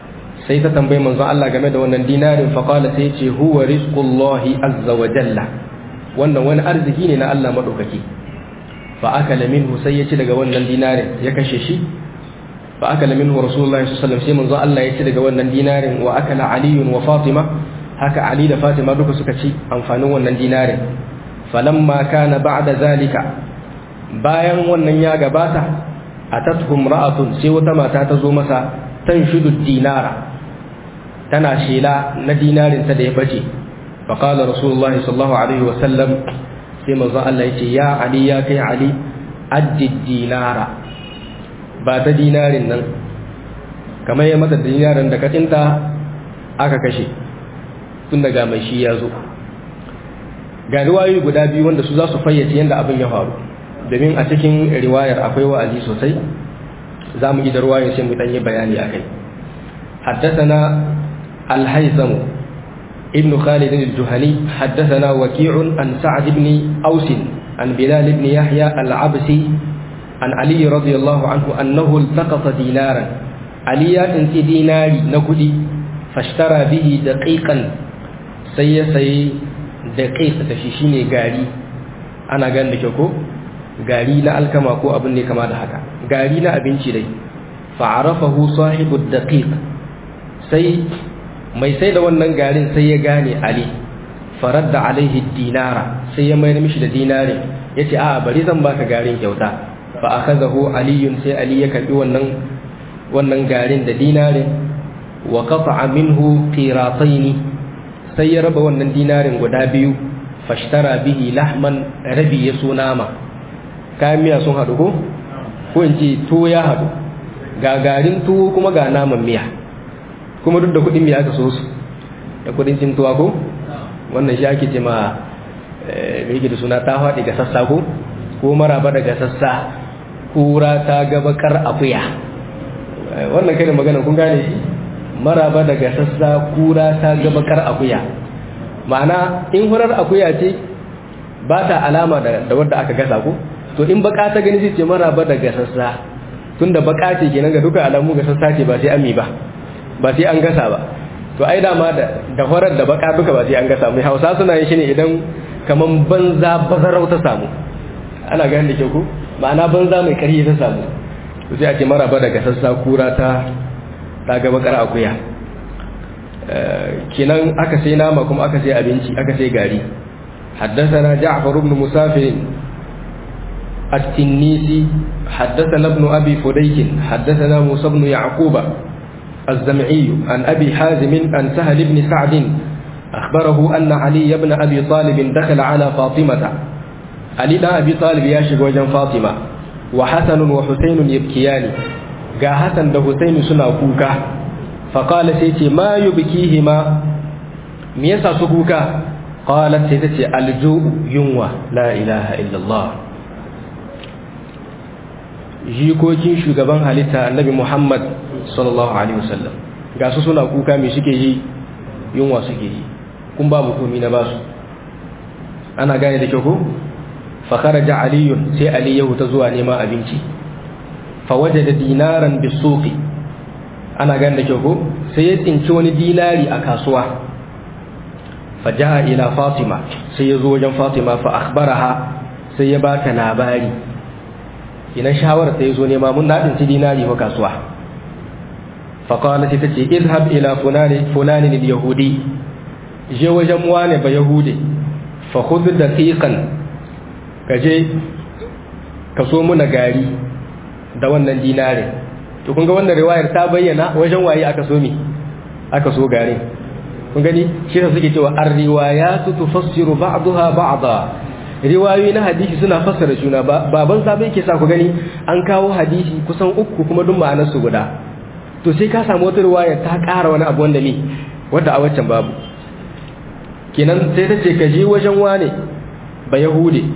sai ta tambayi manzon Allah game da wannan dinarin fa qala sai ce huwa rizqullahi azza wa jalla wannan wani arziki ne na Allah madaukaki fa akala minhu sai ya ci daga wannan dinarin ya kashe shi fa akala minhu rasulullahi sallallahu alaihi wasallam sai manzon Allah ya ci daga wannan dinarin wa akala ali wa fatima haka ali da fatima duka suka ci amfanin wannan dinarin falamma kana ba'da zalika bayan wannan ya gabata atatuhum ra'atun sai wata mata ta zo masa tanshudu dinara tana shela na dinarin ta da ya bace fa qala rasulullahi sallallahu alaihi wasallam sai manzo Allah yace ya ali ya kai ali addi dinara ba ta dinarin nan kamar ya mata dinarin da katinta aka kashe tun daga mai shi ya zo ga riwayoyi guda biyu wanda su za su fayyace yadda abin ya faru domin a cikin riwayar akwai wa'azi sosai za mu yi da ruwayar sai mu ɗanyi bayani a kai حدثنا الهيثم ابن خالد الجهني حدثنا وكيع عن سعد بن أوس عن بلال بن يحيى العبسي عن علي رضي الله عنه أنه التقط دينارا علي انت ديناري نكدي فاشترى به دقيقا سي سي دقيق تشيشيني غاري أنا قال لك gari na alkama ko abin ne kama da haka gari na abinci dai fa'arafahu sahibu daqiq sai mai sai da wannan garin sai ya gane ali faradda alaihi dinara sai ya mayar mishi da dinarin yace a bari zan baka garin kyauta fa akhadahu aliyun sai ali ya karbi wannan wannan garin da dinarin wa qata'a minhu qirataini sai ya raba wannan dinarin guda biyu fashtara bihi lahman rabi ya so nama kayan miya sun haɗu ko ko in ce tuwo ya haɗu ga garin tuwo kuma ga naman miya kuma duk da kuɗin miya aka so su da kuɗin cin tuwa ko wannan shi ake ce ma mai da suna ta faɗi ga sassa ko ko maraba daga sassa kura ta gabakar akuya wannan kai da magana kun gane shi maraba daga sassa kura ta gabakar akuya ma'ana in hurar akuya ce ba ta alama da wadda aka gasa ko to in baka ta gani sai ce maraba da gasassa tunda baka ce kenan ga duka alamu gasassa ce ba sai ami ba ba sai an gasa ba to ai dama da da horar da baka duka ba sai an gasa mai Hausa suna yin shi ne idan kaman banza bazarau ta samu ana ganin da ke ku ma'ana banza mai karhi ta samu to sai a ce maraba da gasassa kura ta ta ga bakar akuya kenan aka sai nama kuma aka sai abinci aka sai gari حدثنا جعفر بن مسافر التنيسي حدثنا ابن أبي فديك حدثنا موسى بن يعقوب الزمعي عن أبي حازم عن سهل بن سعد أخبره أن علي بن أبي طالب دخل على فاطمة علي بن أبي طالب ياشق وجن فاطمة وحسن وحسين يبكيان قا حسن ده حسين سنا كوكا فقال سيتي ما يبكيهما ميسا سكوكا قالت سيتي الجوء ينوى لا إله إلا الله jikokin shugaban halitta annabi Muhammad sallallahu alaihi wasallam ga su suna kuka me suke yi yunwa suke yi kun ba mutumi na basu ana gane da kyau ko fa kharaja aliyun sai ali ya huta zuwa neman abinci fa wajada dinaran bisuqi ana gane da kyau ko sai ya tsinci wani dinari a kasuwa fa jaa ila fatima sai ya zo wajen fatima fa akhbaraha sai ya bata labari ina shawara ta zo nema mun na ci dinari wa kasuwa faƙawalar ta ce izhab ila fulani ne yahudi je wajen wane ba yahudi fa hudu da tsikan ka je ka so muna gari da wannan dinarin to kun ga wannan riwayar ta bayyana wajen waye aka so mi aka so garin kun gani shi da suke cewa ar-riwayatu tufassiru ba'daha ba'da riwayoyi na hadisi suna fassara juna baban sabai ke sa ku gani an kawo hadisi kusan uku kuma duk ma'anar su guda to sai ka samu wata riwaya ta ƙara wani abu wanda ne wanda a waccan babu kenan sai ta ce ka je wajen wane ba yahude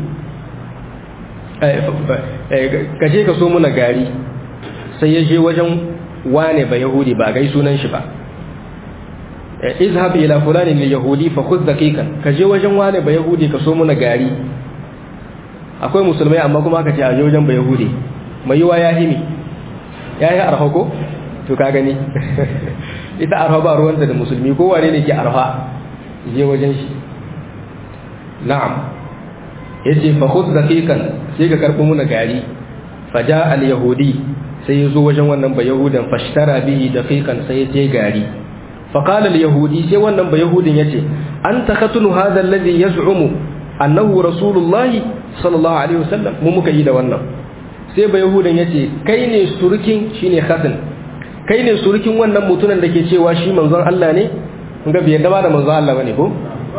ka je ka so muna gari sai ya je wajen wane ba yahudi ba gai sunan shi ba izhab ila fulani lil yahudi fa khudh daqiqan ka je wajen wane ba yahudi ka so muna gari akwai musulmai amma kuma aka ce a je wajen ba yahudi mai yiwa ya himi ya yi arhako to ka gani ita arha ba ruwanta da musulmi ko wane ne ke arha je wajen shi na'am yace fa khudh daqiqan sai ka karbo muna gari faja al yahudi sai yazo wajen wannan ba yahudan fashtara bihi daqiqan sai sai gari fa qala al yahudi sai wannan ba yahudin yace anta khatunu hadha alladhi yaz'umu annahu rasulullahi sallallahu alaihi wasallam mu muka yi da wannan sai ba yahudan yace kai ne surukin shine khatun kai ne surukin wannan mutunan da ke cewa shi manzon Allah ne kun ga bai da ba da manzon Allah bane ko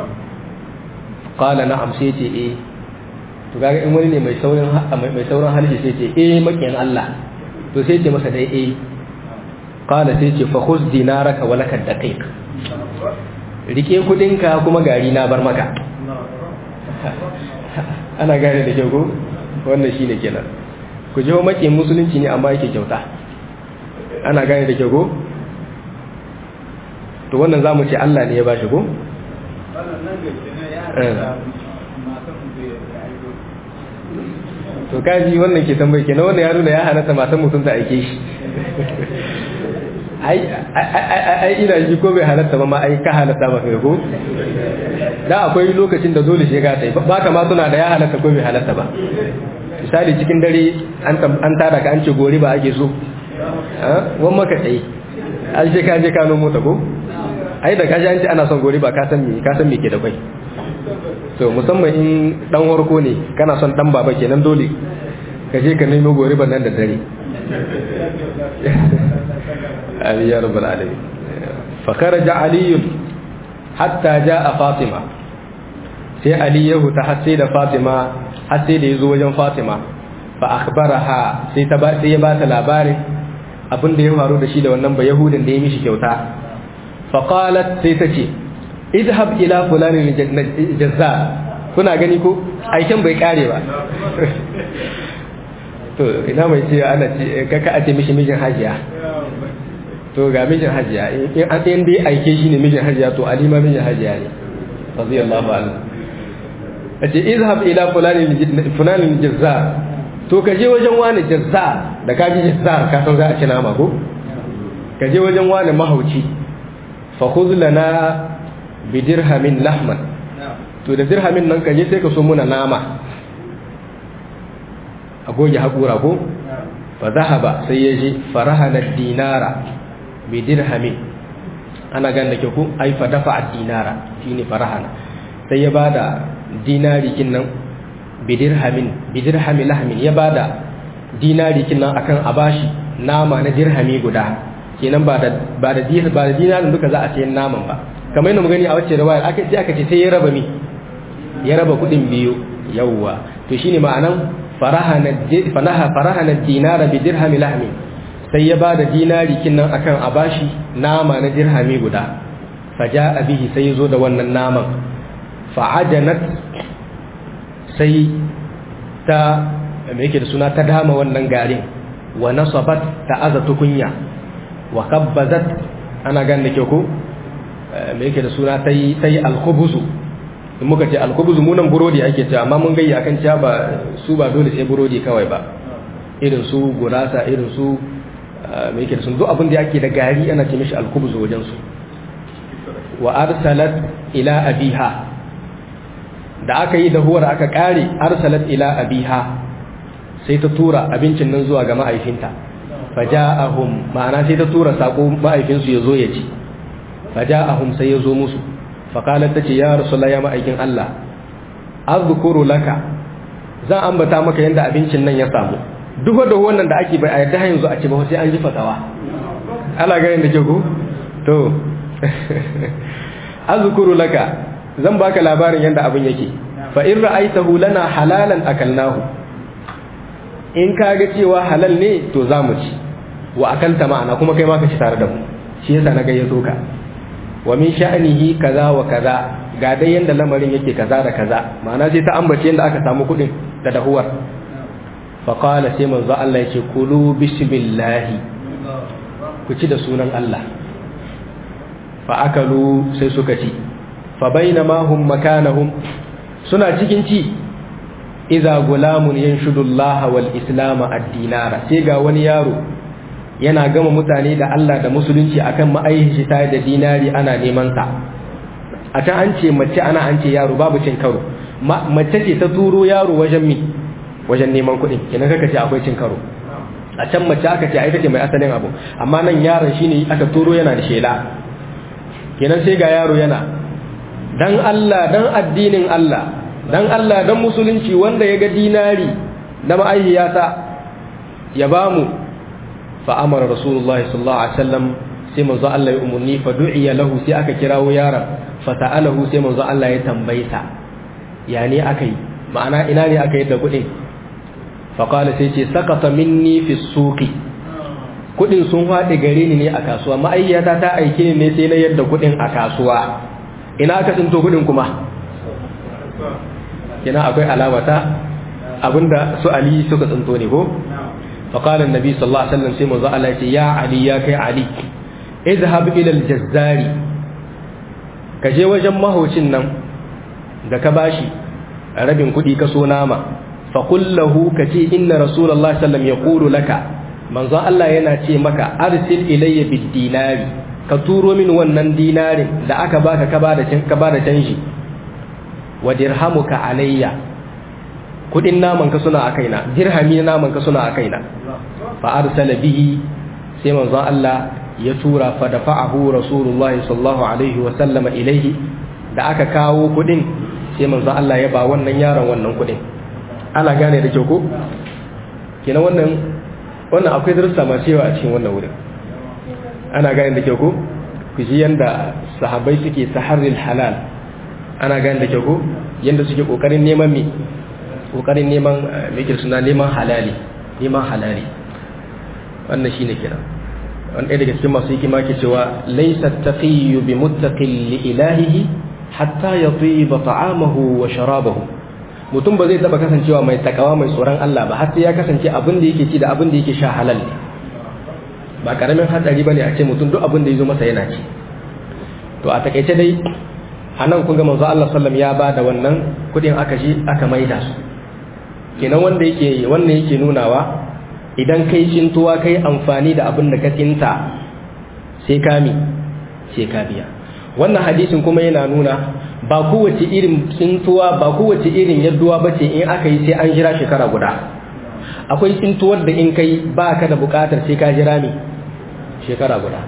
qala na'am sai ce eh to kaga in wani ne mai saurin mai saurin halishi sai ce eh makiyan Allah to sai ce masa dai eh qala sai ce fa khuz dinaraka wa lakad daqiq rike kudinka kuma gari na bar maka ana gane da kyau ko wannan shine kenan ku je makiyan musulunci ne amma yake kyauta ana gane da kyau ko to wannan zamu ce Allah ne ya bashi ko to kaji wannan ke tambayi kenan wannan ya nuna ya halatta matan mutum ta aike shi ai ina ji ko bai halatta ba ma ai ka halatta ba kai ko da akwai lokacin da dole shiga ta yi ba ka ma suna da ya halatta ko bai halatta ba misali cikin dare an tada ka an ce gori ba ake so wan maka tsaye an ce ka je kano mota ko ai da kaji an ce ana son gori ba ka san me ka san me ke da kwai to musamman in dan warko ne kana son dan baba kenan dole ka je ka nemo gori ban nan da dare amin ya rabbal alamin fa kharaja ali hatta jaa fatima sai ali ya huta har sai da fatima har sai da yazo wajen fatima fa akhbaraha sai ta ba sai ya ba ta labarin abin da ya faru da shi da wannan ba yahudin da ya mishi kyauta fa qalat sai ta ce idhab ila fulanin jazza kuna gani ko aikin bai kare ba to ina mai ce ana ce kaka a ce mishi mijin hajiya to ga mijin hajiya in an ɗayan dai aike shi ne mijin hajiya to alima mijin hajiya ne radiyallahu anhu a ce izhab ila fulanin jazza to ka je wajen wani jazza da ka ji jazza ka san za a ci nama ko ka je wajen wani mahauci fa khudh lana bi dirhamin lahman to da dirhamin nan ka je sai ka so muna nama a goge haƙura ko fa zahaba sai ya je farahana dinara bi dirhamin ana gan da ke ku ai fa dafa dinara shine farahana sai ya bada dinari kin nan bi dirhamin bi dirhami lahmin ya bada dinari kin nan akan abashi nama na dirhami guda kenan ba da ba da ba da dinarin duka za a sayi naman ba kamar yadda mu gani a wacce riwaya aka ce aka ce sai ya raba mi ya raba kudin biyu yawwa to shine ma'anan farahana fanaha farahana dinara bi dirhami lahmi sai ya bada dinari kinnan akan abashi nama na dirhami guda faja'a bihi sai yazo da wannan naman fa'ajanat sai ta me yake da suna ta dama wannan garin wa nasabat ta aza tukunya wa kabbazat ana gan da ke ko me yake da suna ta yi alkhubuzu in muka ce alkhubuzu munan burodi ake cewa amma mun gayya akan cewa ba su ba dole sai burodi kawai ba irin su gurasa irin su me yake da sun duk abin da yake da gari ana ce mishi alkhubuzu wajen su wa arsalat ila abiha da aka yi da huwar aka kare arsalat ila abiha sai ta tura abincin nan zuwa ga ma'aifinta faja'ahum ma'ana sai ta tura sako ma'aifinsu ya zo ya ci faja'ahum sai ya zo musu faqalat tace ya rasulullah ya ma'aikin Allah azkuru laka zan ambata maka yanda abincin nan ya samu duk da wannan da ake bai a yadda yanzu a ce ba sai an ji fatawa ala ga yanda ke ku to azkuru laka zan baka labarin yanda abin yake fa in ra'aitahu lana halalan akalnahu in kaga cewa halal ne to za mu ci wa akalta ma'ana kuma kai ma ka ci tare da mu shi yasa na gayyato ka wa min sha'nihi kaza wa kaza ga dai yanda lamarin yake kaza da kaza ma'ana sai ta ambace yanda aka samu kudin da dahuwar fa qala sai manzo Allah yake kulu bismillah ku ci da sunan Allah fa akalu sai suka ci fa bainama hum makanahum suna cikin ci idza gulamun yanshudu Allah wal islam ad-dinara sai ga wani yaro yana gama mutane da Allah da musulunci akan ma'aihin shi ta da dinari ana neman sa a can an ce mace ana an ce yaro babu cin karo mace ce ta turo yaro wajen mi wajen neman kuɗin kenan kaka ce akwai cin karo a can mace aka ce ai take mai asalin abu amma nan yaron shine aka turo yana da shela kenan sai ga yaro yana dan Allah dan addinin Allah dan Allah dan musulunci wanda ya ga dinari na ma'ayyata ya bamu fa amara rasulullahi sallallahu alaihi wasallam sai manzo Allah ya umurni fa du'iya lahu sai aka kirawo yaron fa ta'alahu sai manzo Allah ya tambayta ya ne akai ma'ana ina ne aka yadda kuɗin fa qala sai ce sakata minni fi suqi kuɗin sun faɗi gare ni ne a kasuwa ma'ayyata ta aike ni ne sai na yadda kuɗin a kasuwa ina aka tsinto kuɗin kuma kina akwai alamata abinda su Ali suka tsinto ne ko فقال النبي صلى الله عليه وسلم سيما زعل يا علي يا كي علي اذهب إلى الجزار كجي وجن مهوشن نم da ka bashi rabin kuɗi ka so nama faƙul lahu ka ce inna rasulallah sallam ya ƙulu laka manzon Allah yana ce maka arsil ilayya bid dinari ka turo min wannan dinarin da aka baka ka ba da canji wa dirhamuka alayya kudin naman ka suna a kaina dirhami naman ka suna a kaina fa arsala bihi sai manzon Allah ya tura fa dafa'ahu rasulullahi sallallahu alaihi wa sallama ilaihi da aka kawo kudin sai manzon Allah ya ba wannan yaron wannan kudin ana gane da kyau ko kenan wannan wannan akwai darussa masu yawa a cikin wannan wurin ana gane da kyau ko ku ji yanda sahabbai suke saharril halal ana gane da kyau ko yanda suke kokarin neman mi kokarin neman mikir suna neman halali neman halali wannan shine kira wani ɗaya daga cikin masu hikima ke cewa laisa taqiyyu bi muttaqin li ilahihi hatta yatiba ta'amahu wa sharabahu mutum ba zai taba kasancewa mai takawa mai tsoron Allah ba har sai ya kasance abin da yake ci da abin da yake sha halal ne ba karamin hatsari bane a ce mutum duk abin da yazo masa yana ci to a takaice dai anan kun ga manzo Allah sallam ya ba da wannan kudin aka ji aka maida su kenan wanda yake wannan yake nunawa idan kai cintuwa kai amfani da abin da ka tsinta sai ka mi sai ka biya wannan hadisin kuma yana nuna ba kowace irin tsintuwa ba kowace irin yadduwa bace in aka yi sai an jira shekara guda akwai tsintuwar da in kai ba ka da bukatar sai ka jira mi shekara guda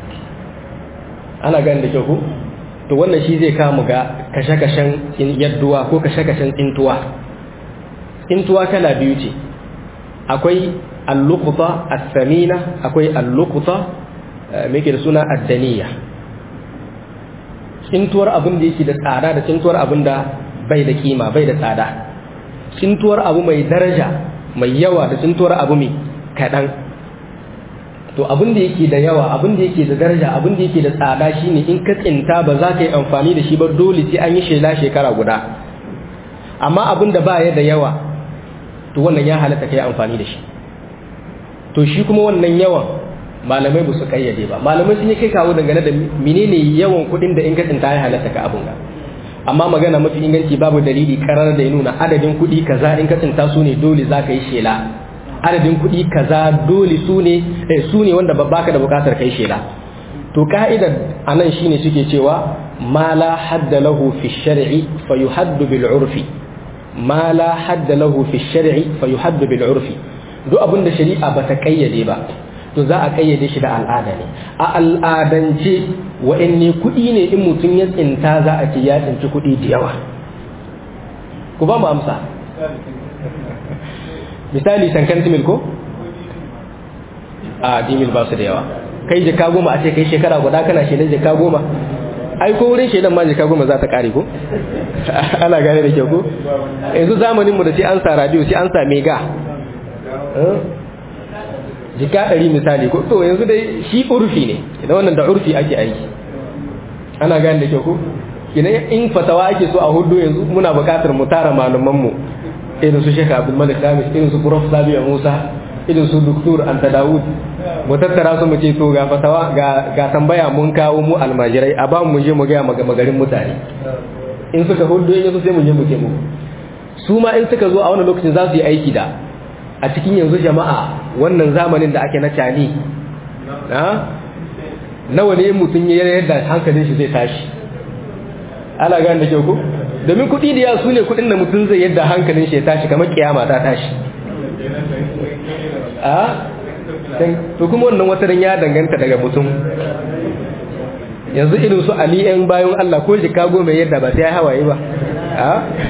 ana gani da kyau to wannan shi zai kamu ga kashe-kashen yadduwa ko kashe-kashen tsintuwa tsintuwa kala biyu ce akwai allukuta as-samina akwai allukuta me da suna addaniya tsintuwar abin da yake da tsada da tsintuwar abin da bai da kima bai da tsada tsintuwar abu mai daraja mai yawa da tsintuwar abu mai kaɗan to abin da yake da yawa abin da yake da daraja abin da yake da tsada shine in ka tsinta ba za ka yi amfani da shi ba dole sai an yi shela shekara guda amma abin da ba ya da yawa to wannan ya halatta kai amfani da shi to shi kuma wannan yawan malamai ba su kayyade ba malamai sun yi kai kawo dangane da menene yawan kuɗin da in ka tsinta ya halatta ka abun amma magana mafi inganci babu dalili karar da ya nuna adadin kuɗi kaza in ka tsinta su ne dole za ka yi shela adadin kuɗi kaza dole su ne eh, su ne wanda baka da bukatar kai shela to ka'idar anan shine suke cewa ma la hadda lahu fi shar'i fa yuhaddu bil urfi ma la hadda lahu fi shar'i fa yuhaddu bil urfi duk abin da shari'a bata kayyade ba to za a kayyade shi da al'ada ne a al'adance wa'anne kuɗi ne in mutum ya tsinta za a ce ya tsinci kuɗi da yawa ku ba mu amsa misali sankan timil ko a dimil ba su da yawa kai jaka goma a ce kai shekara guda kana shaidan jaka goma ai ko wurin shaidan ma jaka goma za ta kare ko ana gane da kyau ko yanzu zamaninmu da sai an sa radio sai an sa mega jika ɗari misali ko to yanzu dai shi urfi ne idan wannan da urfi ake aiki ana gane da kyau ko idan in fatawa ake so a hudu yanzu muna buƙatar mu tara malamanmu irin su Sheikh Abdul Malik Khamis irin su Prof Sabiya Musa irin su Dr. Anta Dawud mu tattara su mu ce to ga fatawa ga ga tambaya mun kawo mu almajirai a ba mu je mu ga magarin mutane in suka hudu yanzu sai mu je mu ce mu su ma in suka zo a wannan lokacin za su yi aiki da a cikin yanzu jama'a wannan zamanin da ake na cani nawa ne mutum ya yadda hankalin shi zai tashi ana gane da kyau ko domin kuɗi da yawa su ne kuɗin da mutum zai yadda hankalin shi ya tashi kamar kiyama ta tashi a to kuma wannan wata ya danganta daga mutum yanzu irin su ali yan bayan Allah ko Chicago mai yadda ba sai hawaye ba a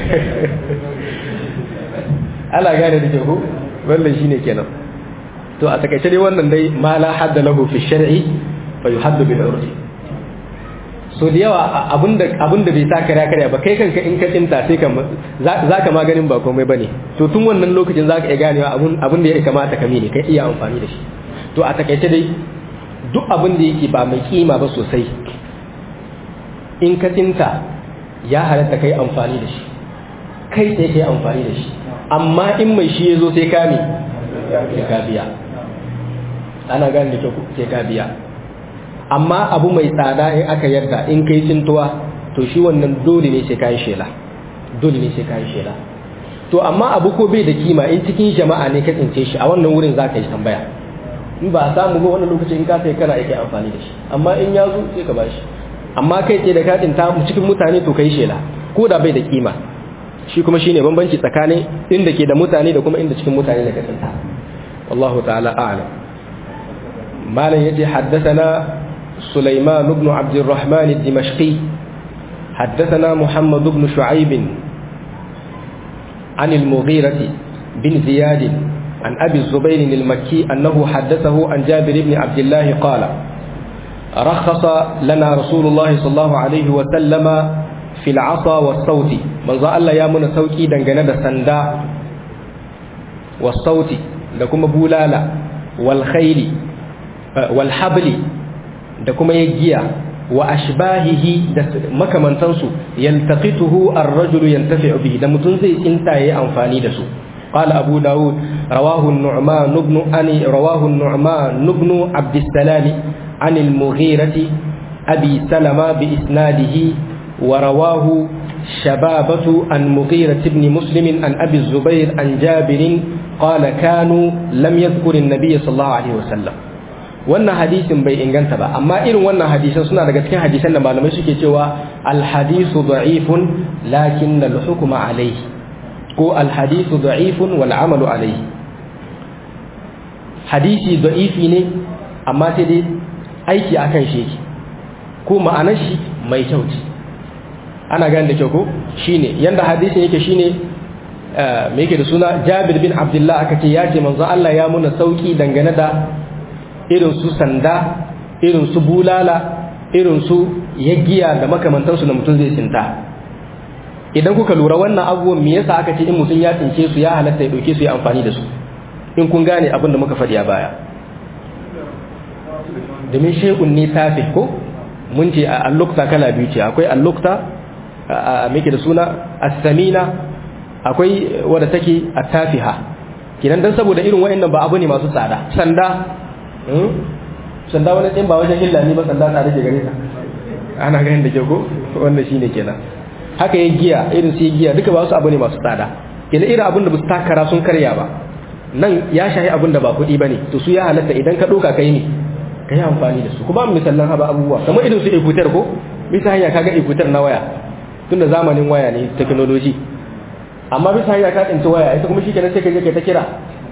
ala gane da kyau wannan shine kenan to a takaice dai wannan dai ma la hadda lahu fi shar'i fa yuhaddu bil urfi so da yawa abinda abinda bai sa kare kare ba kai kanka in ka tinta sai ka zaka maganin ba komai bane to tun wannan lokacin zaka iya ganewa abun abin da ya kamata ka mene kai iya amfani da shi to a takaice dai duk abin da yake ba mai kima ba sosai in ka tinta ya halatta kai amfani da shi kai sai kai amfani da shi amma in mai shi ya zo sai ka ne sai ka biya ana gane da sai ka biya amma abu mai tsada in aka yarda in kai tsintuwa to shi wannan dole ne sai kai shela dole ne sai kai shela to amma abu ko bai da kima in cikin jama'a ne ka tsince shi a wannan wurin za ka yi tambaya in ba a samu ba wannan lokacin in ka sai kana yake amfani da shi amma in ya zo sai ka bashi amma kai ce da ka tsinta cikin mutane to kai shela ko da bai da kima shi kuma shine bambanci tsakanin inda ke da mutane da kuma inda cikin mutane da ka tsinta wallahu ta'ala a'lam malam yace haddathana سليمان بن عبد الرحمن الدمشقي حدثنا محمد بن شعيب عن المغيرة بن زياد عن أبي الزبير المكي أنه حدثه عن جابر بن عبد الله قال رخص لنا رسول الله صلى الله عليه وسلم في العصا والصوت من ظل الله يامن سوكي دنجنة سندا والصوت لكم بولالا والخيل والحبل da kuma ya giya wa ashbahihi da makamantansu yaltaqituhu ar-rajulu yantafi'u bihi da mutun zai tsinta yayi amfani da su qala abu daud rawahu an-nu'man ibn ani rawahu an-nu'man ibn abd as-salam an al-mughirati abi salama bi isnadihi wa rawahu shababatu an mughirah ibn muslim an abi az-zubair an jabir qala kanu lam yadhkur an-nabiy sallallahu alaihi wasallam wannan hadisin bai inganta ba amma irin wannan hadisan suna daga cikin hadisan da malamai suke cewa alhadisu da'ifun lakin al-hukma alayhi ko alhadisu da'ifun wal amalu alayhi hadisi da'ifi ne amma sai dai aiki akan shi yake ko ma'anar shi mai kyau ce ana gane da kyau ko shine yanda hadisin yake shine me yake da suna Jabir bin Abdullah aka ce ya ce manzo Allah ya muna sauki dangane da irin su sanda irin su bulala irin su yaggiya da makamantansu da mutum zai tsinta idan kuka lura wannan abubuwan me yasa aka ce in mutum ya tsince su ya halatta ya dauke su ya amfani da su in kun gane abin da muka faɗi a baya domin shekun ne tafi ko mun ce a allukta kala biyu ce akwai allukta a meke da suna as-samina akwai wadda take at-tafiha kidan dan saboda irin wa'annan ba abu ne masu tsada sanda sanda wani ɗin ba wajen illa ne ba sanda tare ke gare ta ana ganin da ke ko wannan shine kenan haka ya giya irin su giya duka ba su abu ne masu tsada kenan irin abin da ba su takara sun karya ba nan ya shahi abin da ba kuɗi ba ne to su ya halatta idan ka ɗauka kai ne ka yi amfani da su kuma misalan haba abubuwa kamar irin su ekutar ko bisa hanya kaga ekutar na waya tunda zamanin waya ne technology amma bisa hanya ka tsinci waya ita kuma shi kenan sai ka je kai ta kira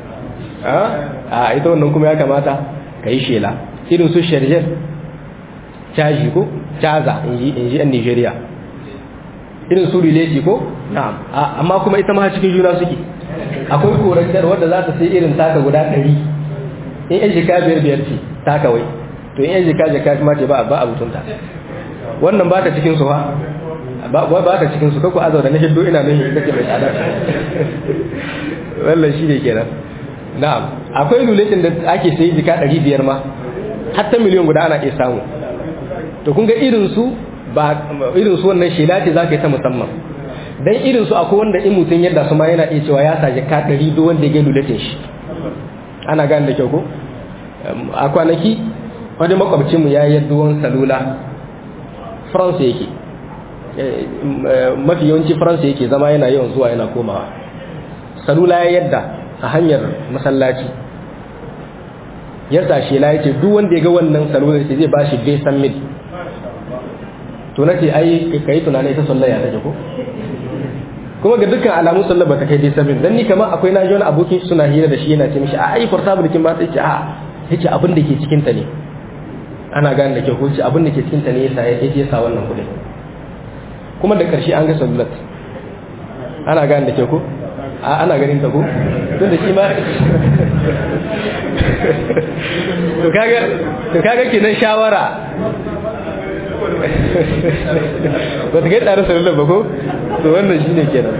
a ita wannan kuma ya kamata ka yi shela irin su sharjar caji ko caza in ji yan nigeria irin su rileti ko na'am amma kuma ita ma cikin juna suke akwai korantar wadda za ta sai irin taka guda ɗari in yan jika biyar biyar ce taka wai to in yan jika jika ma ce ba a mutunta wannan ba ta cikin su ha ba ta cikin su kako azau da na hiddo ina nan ita ce mai tsada wallan shi ne kenan na'am akwai luletin da ake sayi jika ɗari biyar ma hatta miliyan guda ana iya samu to kun ga irin su ba irin su wannan shela ce zaka yi ta musamman dan irin su akwai wanda in mutum yadda su ma yana iya cewa ya sa jika ɗari duk wanda ya ga luletin shi ana gane da kyau ko a kwanaki wani makwabcin mu ya yi yadduwan salula France yake mafi yawanci France yake zama yana yawan zuwa yana komawa salula ya yadda a hanyar masallaci ya sa shela yace duk wanda ya ga wannan salula sai zai bashi bai san mil to nace ai kai tunani ita sallah ya take ko kuma ga dukkan alamu sallah ba ta kai bai san mil dan ni kamar akwai na ji wani abokin suna hira da shi yana ce mishi a ai portable kin ba sai ce a yace abin da ke cikin ta ne ana gane da ke ko abin da ke cikin ta ne yasa ya sa wannan kudin kuma da ƙarshe an ga salulat ana gane da ke ko ana ganin ta ko tun da shi ma to kaga to kaga kenan shawara ba ta kai tsare salulat ba ko to wannan shi ne kenan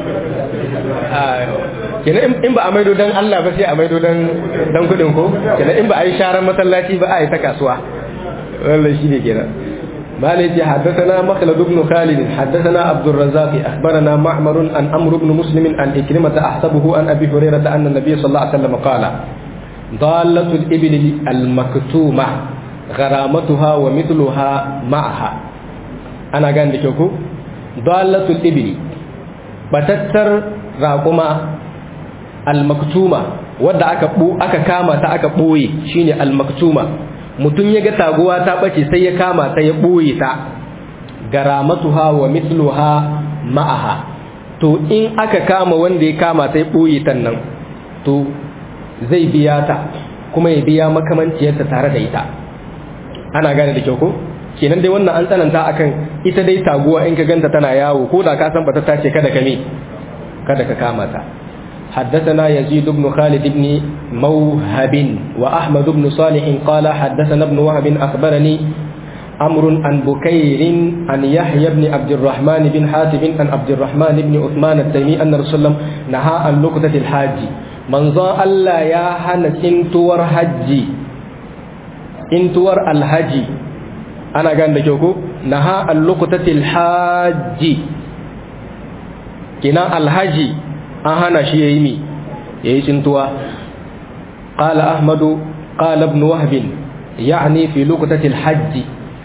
kenan in ba a maido don Allah ba sai a maido don kudin ko kenan in ba a yi sharan masallaci ba a yi ta kasuwa wannan shi ne kenan مالك حدثنا مخلد بن خالد حدثنا عبد الرزاق أخبرنا معمر عن أمر بن مسلم عن إكرمة أحسبه عن أبي هريرة أن النبي صلى الله عليه وسلم قال ضالة الإبل المكتومة غرامتها ومثلها معها أنا قاعد لكيكو ضالة الإبل بتتر راقما المكتومة wadda aka aka kama ta aka boye shine al-maktuma mutum ya ga taguwa ta bace sai ya kama ta ya ɓoye ta garamatuha wa mithluha ma'aha to in aka kama wanda ya kama ta ya ɓoye ta nan to zai biya ta kuma ya biya makamanciyarta tare da ita ana gane da kyau ko kenan dai wannan an tsananta akan ita dai taguwa in ka ganta tana yawo ko da ka san bata tace kada ka me kada ka kama ta حدثنا يزيد بن خالد بن موهب وأحمد بن صالح قال حدثنا ابن وهب أخبرني أمر عن بكير عن يحيى بن عبد الرحمن بن حاتم عن عبد الرحمن بن عثمان التيمي أن رسول الله نهى عن لقطة الحاج من ظا ألا يا هن انتور حجي انتور الحج أنا قال لكيوكو نهى عن لقطة الحاج كنا الحج an hana shi ya yi mi ya yi cintuwa ƙala ahmadu ƙala ibn wahbin ya'ni fi lokacin hajji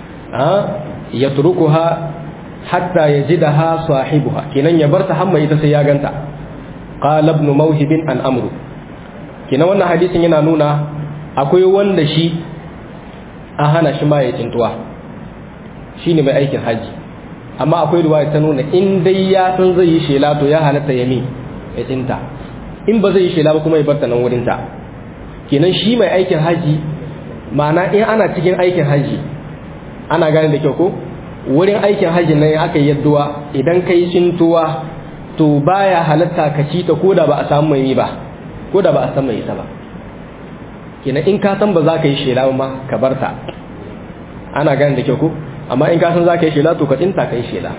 ya turukuha hatta ya ji da ha sahibuha kenan ya bar ta hamma ita sai ya ganta ƙala ibn mawhibin an amru kenan wannan hadisin yana nuna akwai wanda shi an hana shi ma ya cintuwa shi ne mai aikin hajji amma akwai ruwa ta nuna in dai ya san zai yi shela to ya halatta ya mi ya tsinta in ba zai yi shela ba kuma ya barta nan wurinta kenan shi mai aikin haji ma'ana in ana cikin aikin haji ana gane da kyau ko wurin aikin haji nan aka yi yadduwa idan ka yi cintuwa to baya halatta ka ci ta koda ba a samu mai ba koda ba a san mai ita ba kenan in ka san ba za ka yi shela ma ka barta ana gane da kyau ko amma in ka san za ka yi shela to ka tsinta ka yi shela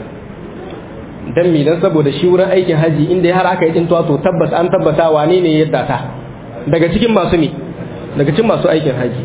dan mi dan saboda shi wurin aikin haji inda har aka yi tintuwa to tabbas an tabbata wane ne yadda ta daga cikin masu mi daga cikin masu aikin haji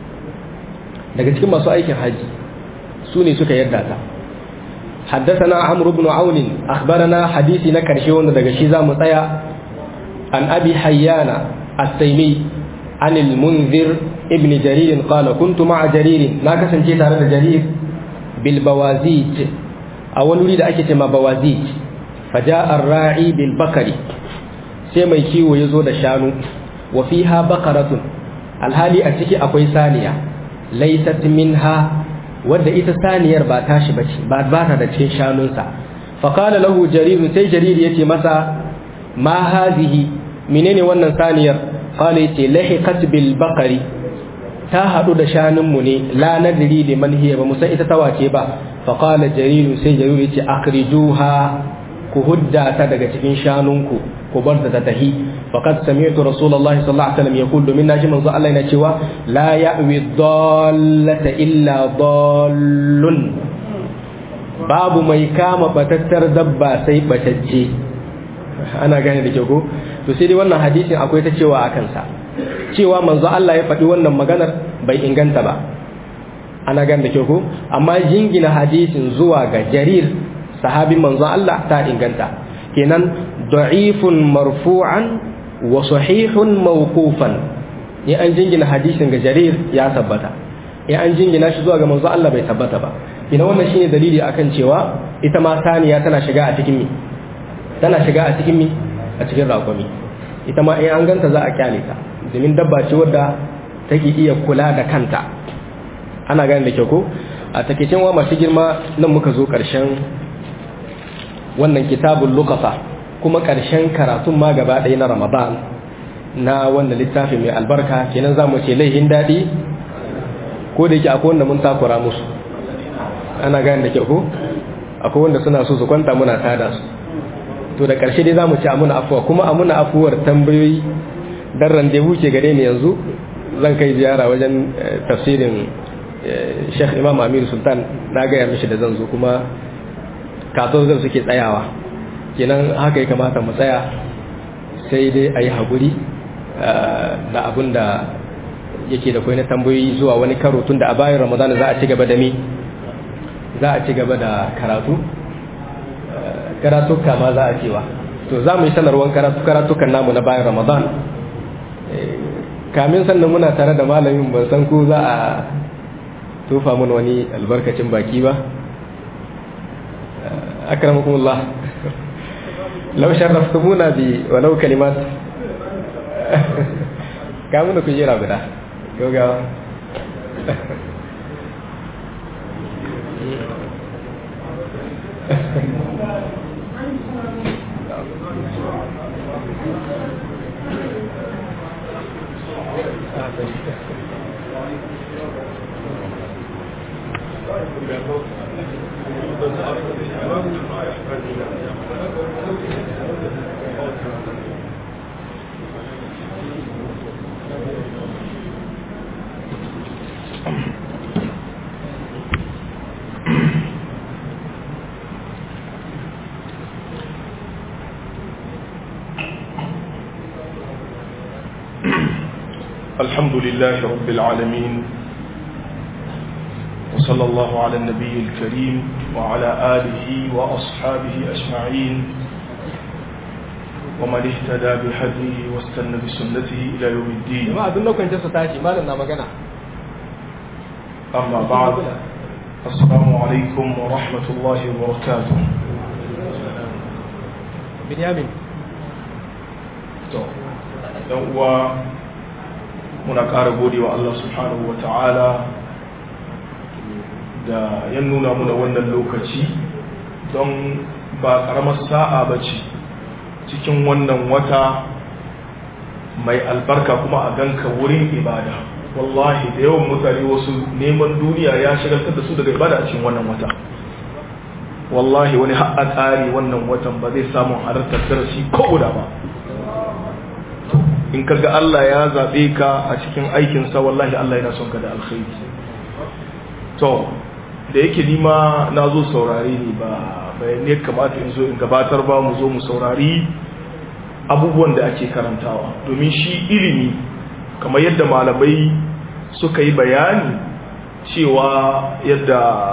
daga cikin masu aikin haji su ne suka yadda ta حدثنا عمرو بن عون أخبرنا حديثي نكرشي وند daga shi zamu tsaya an abi hayyana at-taymi عن المنذر ابن جرير قال كنت مع جرير ما كسنتي tare da jarir bil bawazij a wani wuri da ake ce ma bawazij faja ar-ra'i bil bakari sai mai kiwo ya zo da shanu wa fiha baqaratun alhali a ciki akwai saniya laysat minha wadda ita saniyar ba tashi bace ba ba ta da cikin shanunsa fa qala lahu jarir sai jarir yace masa ma hadhihi menene wannan saniyar qala yace lahiqat bil baqari ta hadu da shanunmu ne la nadri liman hiya ba musan ita tawace ba faƙala jariru sai jariru ce akrijuha ku hudda ta daga cikin shanunku ku bar ta tahi faqad sami'tu rasulullahi sallallahu alaihi wasallam yaqul domin naji manzo Allah yana cewa la ya'wi dallata illa dallun babu mai kama batattar dabba sai batacce ana gane da ke ko to sai dai wannan hadisin akwai ta cewa akan sa cewa manzo Allah ya faɗi wannan maganar bai inganta ba ana gan da ke ko amma jingina hadisin zuwa ga jarir sahabin manzo Allah ta inganta kenan da'ifun marfu'an wa sahihun mawqufan ne an jingina hadisin ga jarir ya tabbata in an jingina shi zuwa ga manzo Allah bai tabbata ba ina wannan shine dalili akan cewa ita ma saniya tana shiga a cikin mi tana shiga a cikin mi a cikin raƙumi ita ma in an ganta za a kyale ta domin dabba ce wadda take iya kula da kanta ana gane da kyau ko a takeicin wa masu girma nan muka zo ƙarshen wannan kitabun lukasa kuma ƙarshen karatun ma gaba ɗaya na ramadan na wannan littafi mai albarka kenan za mu ce laihin daɗi ko da yake akwai wanda mun takura musu ana gane da kyau ko akwai wanda suna so su kwanta muna tada su to da ƙarshe dai za mu ci amuna afuwa kuma amuna afuwar tambayoyi dan randevu ke gare ni yanzu zan kai ziyara wajen tafsirin sheikh imam amir sultan na gaya mishi da zan zo kuma katon zan suke tsayawa kenan haka ya kamata mu tsaya sai dai a yi haƙuri da abin da yake da kwai na tambayoyi zuwa wani karo tun da a bayan ramadana za a ci gaba da mi za a ci gaba da karatu karatuka ma za a cewa to za mu yi sanarwar karatukan namu na bayan ramadan kamin sannan muna tare da malamin ban san ko za a tofa mun wani albarkacin baki ba akramakumullah law sharraftumuna bi walau kalimat kamun da kujera guda yoga الحمد لله رب العالمين وصلى الله على النبي الكريم وعلى آله وأصحابه أجمعين ومن اهتدى بهديه واستنى بسنته إلى يوم الدين jama'a duk lokacin da su tashi malam na magana أما بعد السلام عليكم ورحمة الله وبركاته binyamin to dan uwa muna ƙara gode wa Allah subhanahu wa ta'ala da ya nuna muna wannan lokaci don ba ƙaramar sa'a ba ce cikin wannan wata mai albarka kuma a ganka wurin ibada wallahi da yawan mutane wasu neman duniya ya shagaltar da su daga ibada a cikin wannan wata wallahi wani ha'a tsari wannan watan ba zai samu halartar darasi ko guda ba in kaga Allah ya zaɓe ka a cikin aikinsa wallahi Allah yana son ka da alkhairi to da yake nima na zo saurare ne ba bayan ne kamata in zo in gabatar ba mu zo mu saurari abubuwan da ake karantawa domin shi ilimi kamar yadda malamai suka yi bayani cewa yadda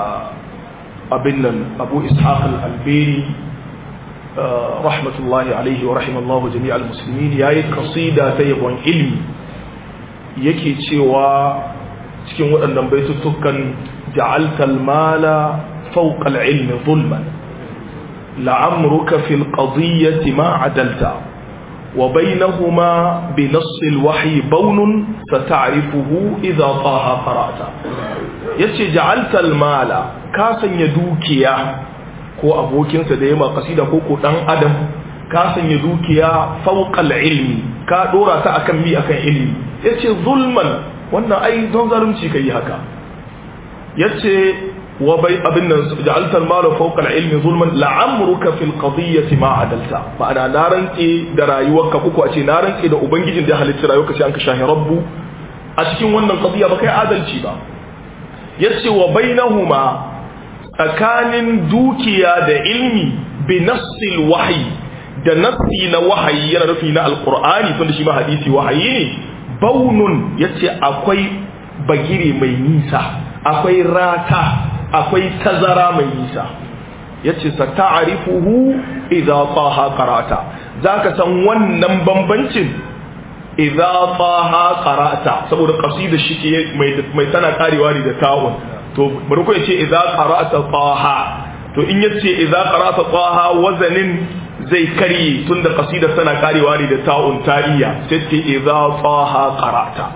abin nan abu ishaq al-alberi rahmatullahi alaihi wa rahimallahu jami'al muslimin yayi kasida ta yabon ilmi yake cewa cikin waɗannan baitutukan ja'alta al-mala fawqa al-ilmi zulman la'amruka fil qadiyyati ma adalta wa bainahuma bi nass al-wahyi bawnun sata'rifuhu idha taha qara'ta yace ja'alta al-mala ka sanya dukiya ko abokinsa da yama kasida ko ko dan adam ka sanya dukiya fawqal ilmi ka dora ta akan mi akan ilmi yace zulman wannan ai don zalunci kai haka yace wa bai abin nan ja'alta al-mala fawqa al-ilmi zulman la'amruka fil qadiyyati ma adalta ma'ana na rantse da rayuwarka ko a ce na rantse da ubangijin da halitta rayuwarka sai an ka shahi rabbu a cikin wannan qadiyya ba kai adalci ba yace wa bainahuma tsakanin dukiya da ilmi bi nassil wahyi da nassi na wahayi yana nufi na alqur'ani tunda shi ma hadisi wahayi ne baunun yace akwai bagire mai nisa akwai rata akwai tazara mai nisa yace sa ta'rifuhu idza taha qara'ata zaka san wannan bambancin idza taha qara'ata saboda qasida shi ke mai mai tana karewa ne da ta'un to bari ko yace idza qara'ata taha to in yace idza qara'ata taha wazanin zai karye tunda qasida tana karewa ne da ta'un ta'iyya sai ce idza taha qara'ata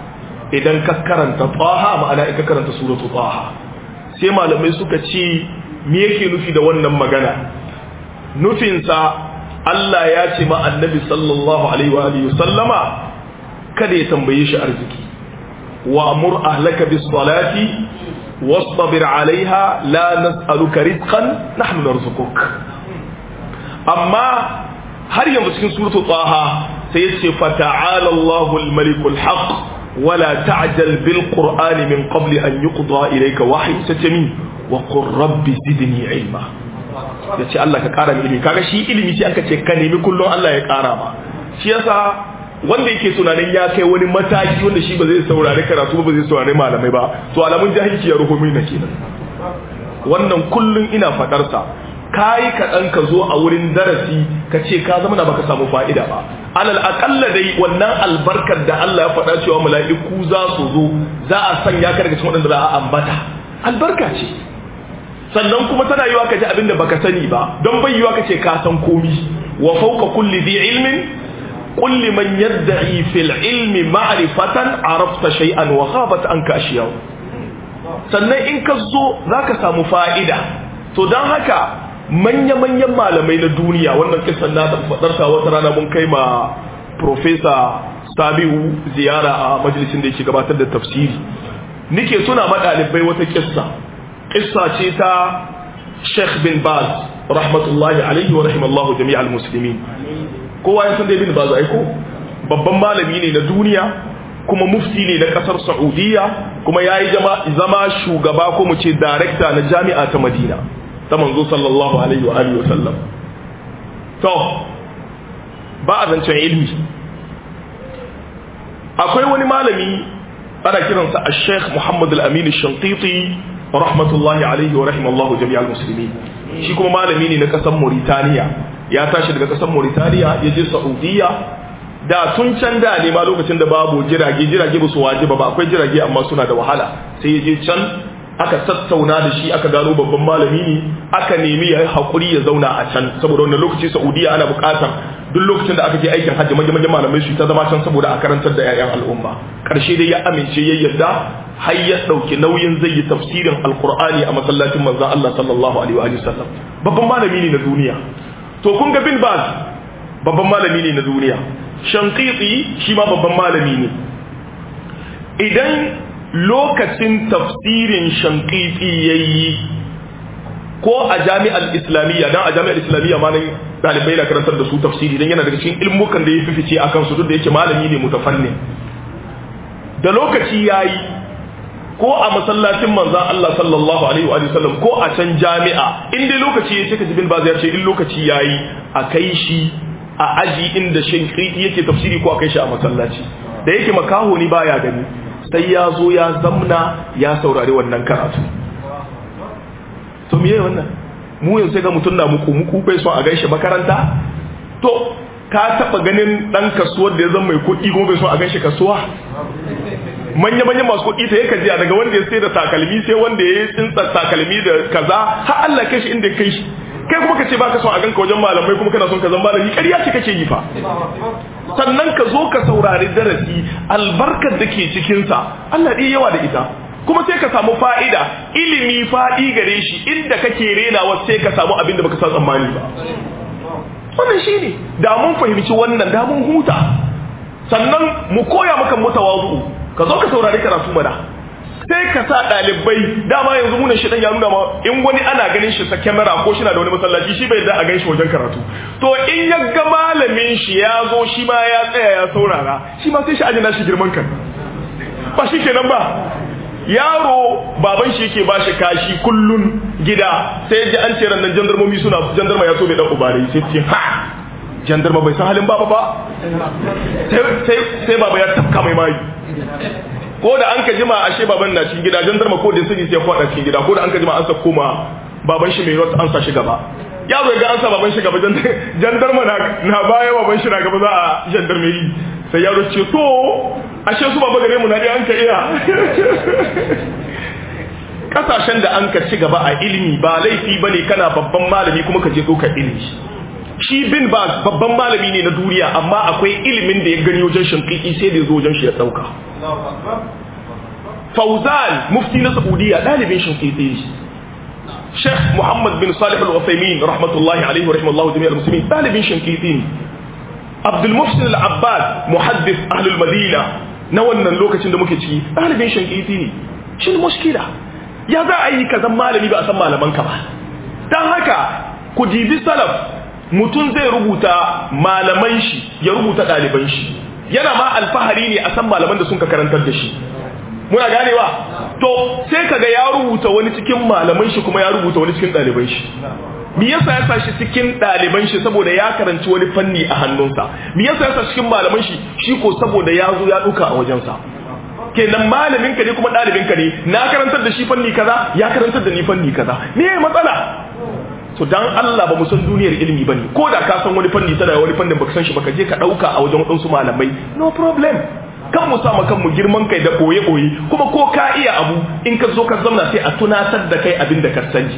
idan ka karanta taha ma'ana in ka karanta suratu taha sai malamai suka ce me yake nufi da wannan magana nufinsa Allah ya ce ma annabi sallallahu alaihi wa alihi sallama kada ya tambaye shi arziki wa amur ahlaka bis salati wastabir alaiha la nas'aluka rizqan nahnu narzuquk amma har yanzu cikin suratul taha sai yace fa ta'ala Allahu al-malikul haqq wala ta'jal bil qur'ani min qabli an yuqda ilayka wahyi satami wa qur rabbi zidni ilma yace Allah ka kara ilimi kaga shi ilimi shi aka ce ka nemi kullum Allah ya kara ma shi yasa wanda yake tunanin ya kai wani mataki wanda shi ba zai saurari karatu ba zai saurari malamai ba to alamun jahilci ya ruhu mina kenan wannan kullum ina fadarsa kayi kaɗan ka zo a wurin darasi ka ce ka zama na baka samu fa'ida ba alal aƙalla dai wannan albarkar da Allah ya faɗa cewa mala'iku za su zo za a sanya ka daga cikin waɗanda za a ambata albarka ce sannan kuma tana yiwa ka ji abin da baka sani ba don bai yiwa ka ce ka san komi wa fauka kulli dhi ilmin qul liman yad'i fil ilmi ma'rifatan arafta shay'an wa ghabat anka ashiyaw sannan in ka zo zaka samu fa'ida to dan haka manya-manyan malamai na duniya wannan kisan na fadarta wata rana mun kai ma profesa sabiu ziyara a majalisin da yake gabatar da tafsiri nike suna maɗalibai wata kissa kissa ce ta sheikh bin baz rahmatullahi alaihi wa rahimallahu jami'al muslimin kowa ya san dai bin baz aiko babban malami ne na duniya kuma mufti ne na kasar saudiya kuma ya yi zama shugaba ko mu ce darekta na jami'a ta madina ta manzo sallallahu alaihi wa alihi wasallam to ba a zancen ilmi akwai wani malami ana kiransa a sheikh muhammad al-amin shantiti rahmatullahi alaihi wa rahimallahu jami'al musulmi shi kuma malami ne na kasar mauritaniya ya tashi daga kasar mauritaniya ya je saudiya da tun can da ne ma lokacin da babu jirage jirage ba su wajiba ba akwai jirage amma suna da wahala sai ya je can aka tattauna da shi aka gano babban malami ne aka nemi ya yi haƙuri ya zauna a can saboda wannan lokaci saudiya ana buƙatar duk lokacin da aka je aikin hajji manya manyan malamai su ta zama can saboda a karantar da 'ya'yan al'umma ƙarshe dai ya amince ya yarda har ya ɗauki nauyin zai yi tafsirin alƙur'ani a masallacin manzon Allah sallallahu alaihi wa sallam babban malami ne na duniya to kun ga bin baz babban malami ne na duniya shankiti shi ma babban malami ne idan lokacin tafsirin shankiti ya yi ko a jami'ar islamiyya don a jami'ar islamiyya ma nan ɗalibai na karantar da su tafsiri don yana daga cikin ilmukan da ya fi fice a kansu duk da yake malami ne mutafannin da lokaci ya yi ko a masallacin manzan Allah sallallahu alaihi wa sallam ko a can jami'a in dai lokaci ya ce ka jibin ba zai ce in lokaci ya yi a kai shi a aji inda shankiti yake tafsiri ko a kai shi a masallaci da yake makaho ni baya gani sai ya zo ya zamna ya saurari wannan karatu to miye wannan mu yanzu sai ga mutum na muku muku bai son a gaishe makaranta to ka taba ganin dan kasuwar da ya zama mai kuɗi kuma bai son a gaishe kasuwa manya manya masu kuɗi ta yaka jiya daga wanda ya sai da takalmi sai wanda ya tsinta takalmi da kaza har Allah kai shi inda ya kai shi kai kuma ka ce baka son a ganka wajen malamai kuma kana son ka zama malami ƙarya ce kake yi fa sannan ka zo ka saurari darasi albarkar da ke cikinsa Allah ɗaya yawa da ita kuma sai ka samu fa'ida ilimi faɗi gare shi inda kake renawa sai ka samu abin da baka san tsammani ba wannan shi ne da mun fahimci wannan da mun huta sannan mu koya maka mutawazu ka zo ka saurari karatu mana sai ka sa ɗalibai dama yanzu munan shi ya nuna ma in wani ana ganin shi sa kyamara ko shi na da wani masallaci shi bai da a gan shi wajen karatu to in ya ga malamin shi ya zo shi ma ya tsaya ya saurara shi ma sai shi ajina shi girman kan ba shi kenan ba yaro baban shi yake bashi kashi kullun gida sai ji an ce nan jandarmomi suna jandarma ya so bai dan ubare sai ce ha jandarma bai san halin baba ba sai sai baba ya tafka mai mai ko da an ka jima ashe baban na cikin gida jandarma ko da sani sai kwada cikin gida ko da an ka jima an sa koma baban shi mai rot an sa shi gaba ya zo ga an sa baban shi gaba jandarma na na baya baban shi na gaba za a jandarmeri sai yaro ce to ashe su baba gare mu na dai an ka iya kasashen da an ka ci gaba a ilimi ba laifi bane kana babban malami kuma ka je ka ilimi shi bin ba babban malami ne na duniya amma akwai ilimin da ya gani wajen shinkiki sai da ya zo wajen shi ya dauka fauzan mufti na saudiya dalibin shinkiki ne sheikh muhammad bin salih al-usaimin rahmatullahi alaihi wa rahimallahu jami'al muslimin dalibin shinkiki ne abdul muhsin al-abbad muhaddis ahlul madina na wannan lokacin da muke ciki dalibin shinkiki ne shin mushkila ya za a yi kazan malami ba a san malaman ka ba dan haka ku dibi salaf mutum zai rubuta malaman shi ya rubuta ɗaliban shi yana ma alfahari ne a san malaman da sun ka karantar da shi muna ganewa to sai kaga ya rubuta wani cikin malaman shi kuma ya rubuta wani cikin ɗaliban shi me yasa ya sa shi cikin ɗaliban shi saboda ya karanci wani fanni a hannunsa me yasa ya sa cikin malaman shi shi ko saboda ya zo ya duka a wajensa kenan malamin ka ne kuma ɗalibin ka ne na karantar da shi fanni kaza ya karantar da ni fanni kaza me matsala to dan Allah ba mu san duniyar ilimi bane ko da ka san wani fanni tana wani fannin baka san shi baka je ka dauka a wajen wadansu malamai no problem kan mu sa kanmu girman kai da boye boye kuma ko ka iya abu in ka zo ka zauna sai a tunatar da kai abin da ka sani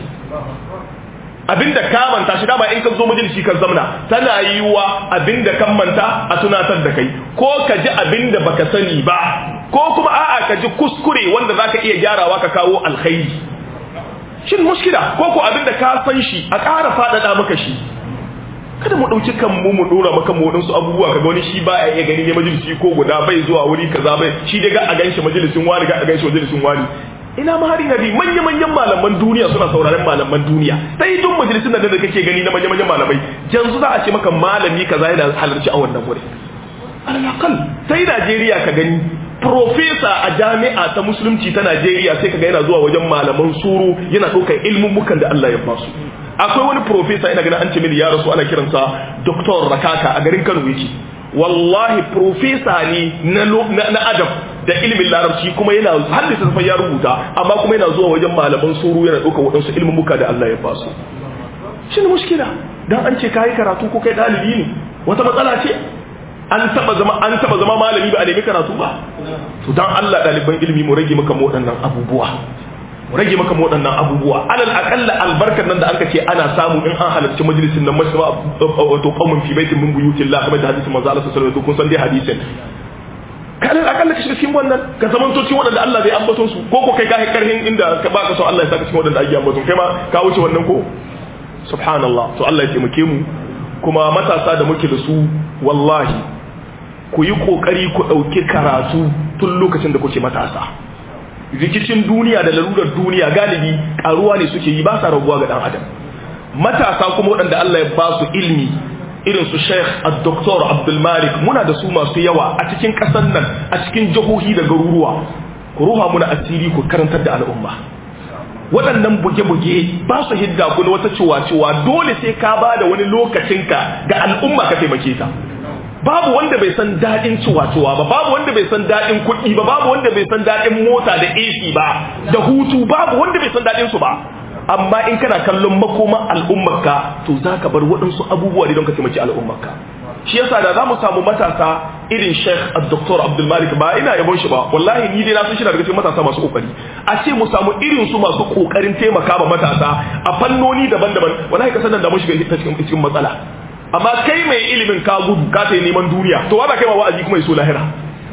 abin da ka manta shi dama in ka zo majalisi ka zauna tana yiwa abin da kan manta a tunatar da kai ko ka ji abin da baka sani ba ko kuma a'a ka ji kuskure wanda zaka iya gyarawa ka kawo alkhairi shin mushkila ko ko abin da ka san shi a ƙara faɗaɗa maka shi kada mu ɗauki kan mu mu ɗora maka mu waɗansu abubuwa kaga wani shi ba ya iya gani ne majalisi ko guda bai zuwa wuri kaza bai shi dai ga a ganshi majalisin wani ga a ganshi majalisin wani ina ma hari nabi manya manyan malaman duniya suna sauraron malaman duniya sai duk majalisin da da kake gani na manya manyan malamai yanzu za a ce maka malami kaza yana halarci a wannan wuri alal sai Najeriya ka gani profesa a jami'a ta musulunci ta Najeriya sai kaga yana zuwa wajen malaman suru yana ɗaukar ilmummukan da Allah ya basu akwai wani profesa ina ganin an ce mini ya rasu ana kiransa Dr. Rakaka a garin Kano yake wallahi profesa ne na na adam da ilimin larabci kuma yana hadisa safai ya rubuta amma kuma yana zuwa wajen malaman suru yana ɗaukar waɗansu ilmummuka da Allah ya basu shi ne mushkila dan an ce kai karatu ko kai ɗalibi ne wata matsala ce an taba zama an taba zama malami ba a nemi karatu ba to dan Allah daliban ilimi mu rage maka waɗannan abubuwa mu rage maka waɗannan abubuwa alal aqalla albarkar nan da anka ce ana samu in an halarci majalisin nan masaba wato qaumun fi baitin min buyutillah kamar da hadisin manzo Allah sallallahu alaihi wasallam kun san dai hadisin kalal akalla ka shiga cikin wannan ka zamanto cikin waɗanda Allah zai ambaton su ko ko kai ka karhin inda ka baka so Allah ya saka cikin waɗanda ake ambaton kai ma ka wuce wannan ko subhanallah to Allah ya taimake mu kuma matasa da muke da su wallahi ku yi kokari ku ɗauki karatu tun lokacin da kuke matasa rikicin duniya da larurar duniya galibi karuwa ne suke yi ba sa raguwa ga dan adam matasa kuma waɗanda Allah ya ba su ilmi irin su Sheikh Dr. Abdul Malik muna da su masu yawa a cikin ƙasar nan a cikin jihohi da garuruwa ku ruha muna asiri ku karantar da al'umma waɗannan buge-buge ba su hidda ku na wata ciwa-ciwa dole sai ka ba da wani lokacinka ga al'umma ka taimake ta babu wanda bai san daɗin ciwa-ciwa ba babu wanda bai san daɗin kuɗi ba babu wanda bai san daɗin mota da AC ba da hutu babu wanda bai san daɗin su ba amma in kana kallon makoma al'ummarka to za ka bar waɗansu abubuwa ne don ka taimaki al'ummarka shi yasa da za mu samu matasa irin Sheikh Dr. Abdul Malik ba ina yabon shi ba wallahi ni dai na san shi daga cikin matasa masu kokari a ce mu samu irin su masu kokarin taimaka ma matasa a fannoni daban-daban wallahi ka sanar da mu shiga cikin cikin matsala amma kai mai ilimin ka gudu ka ta neman duniya to wanda kai ma wa'azi kuma yaso lahira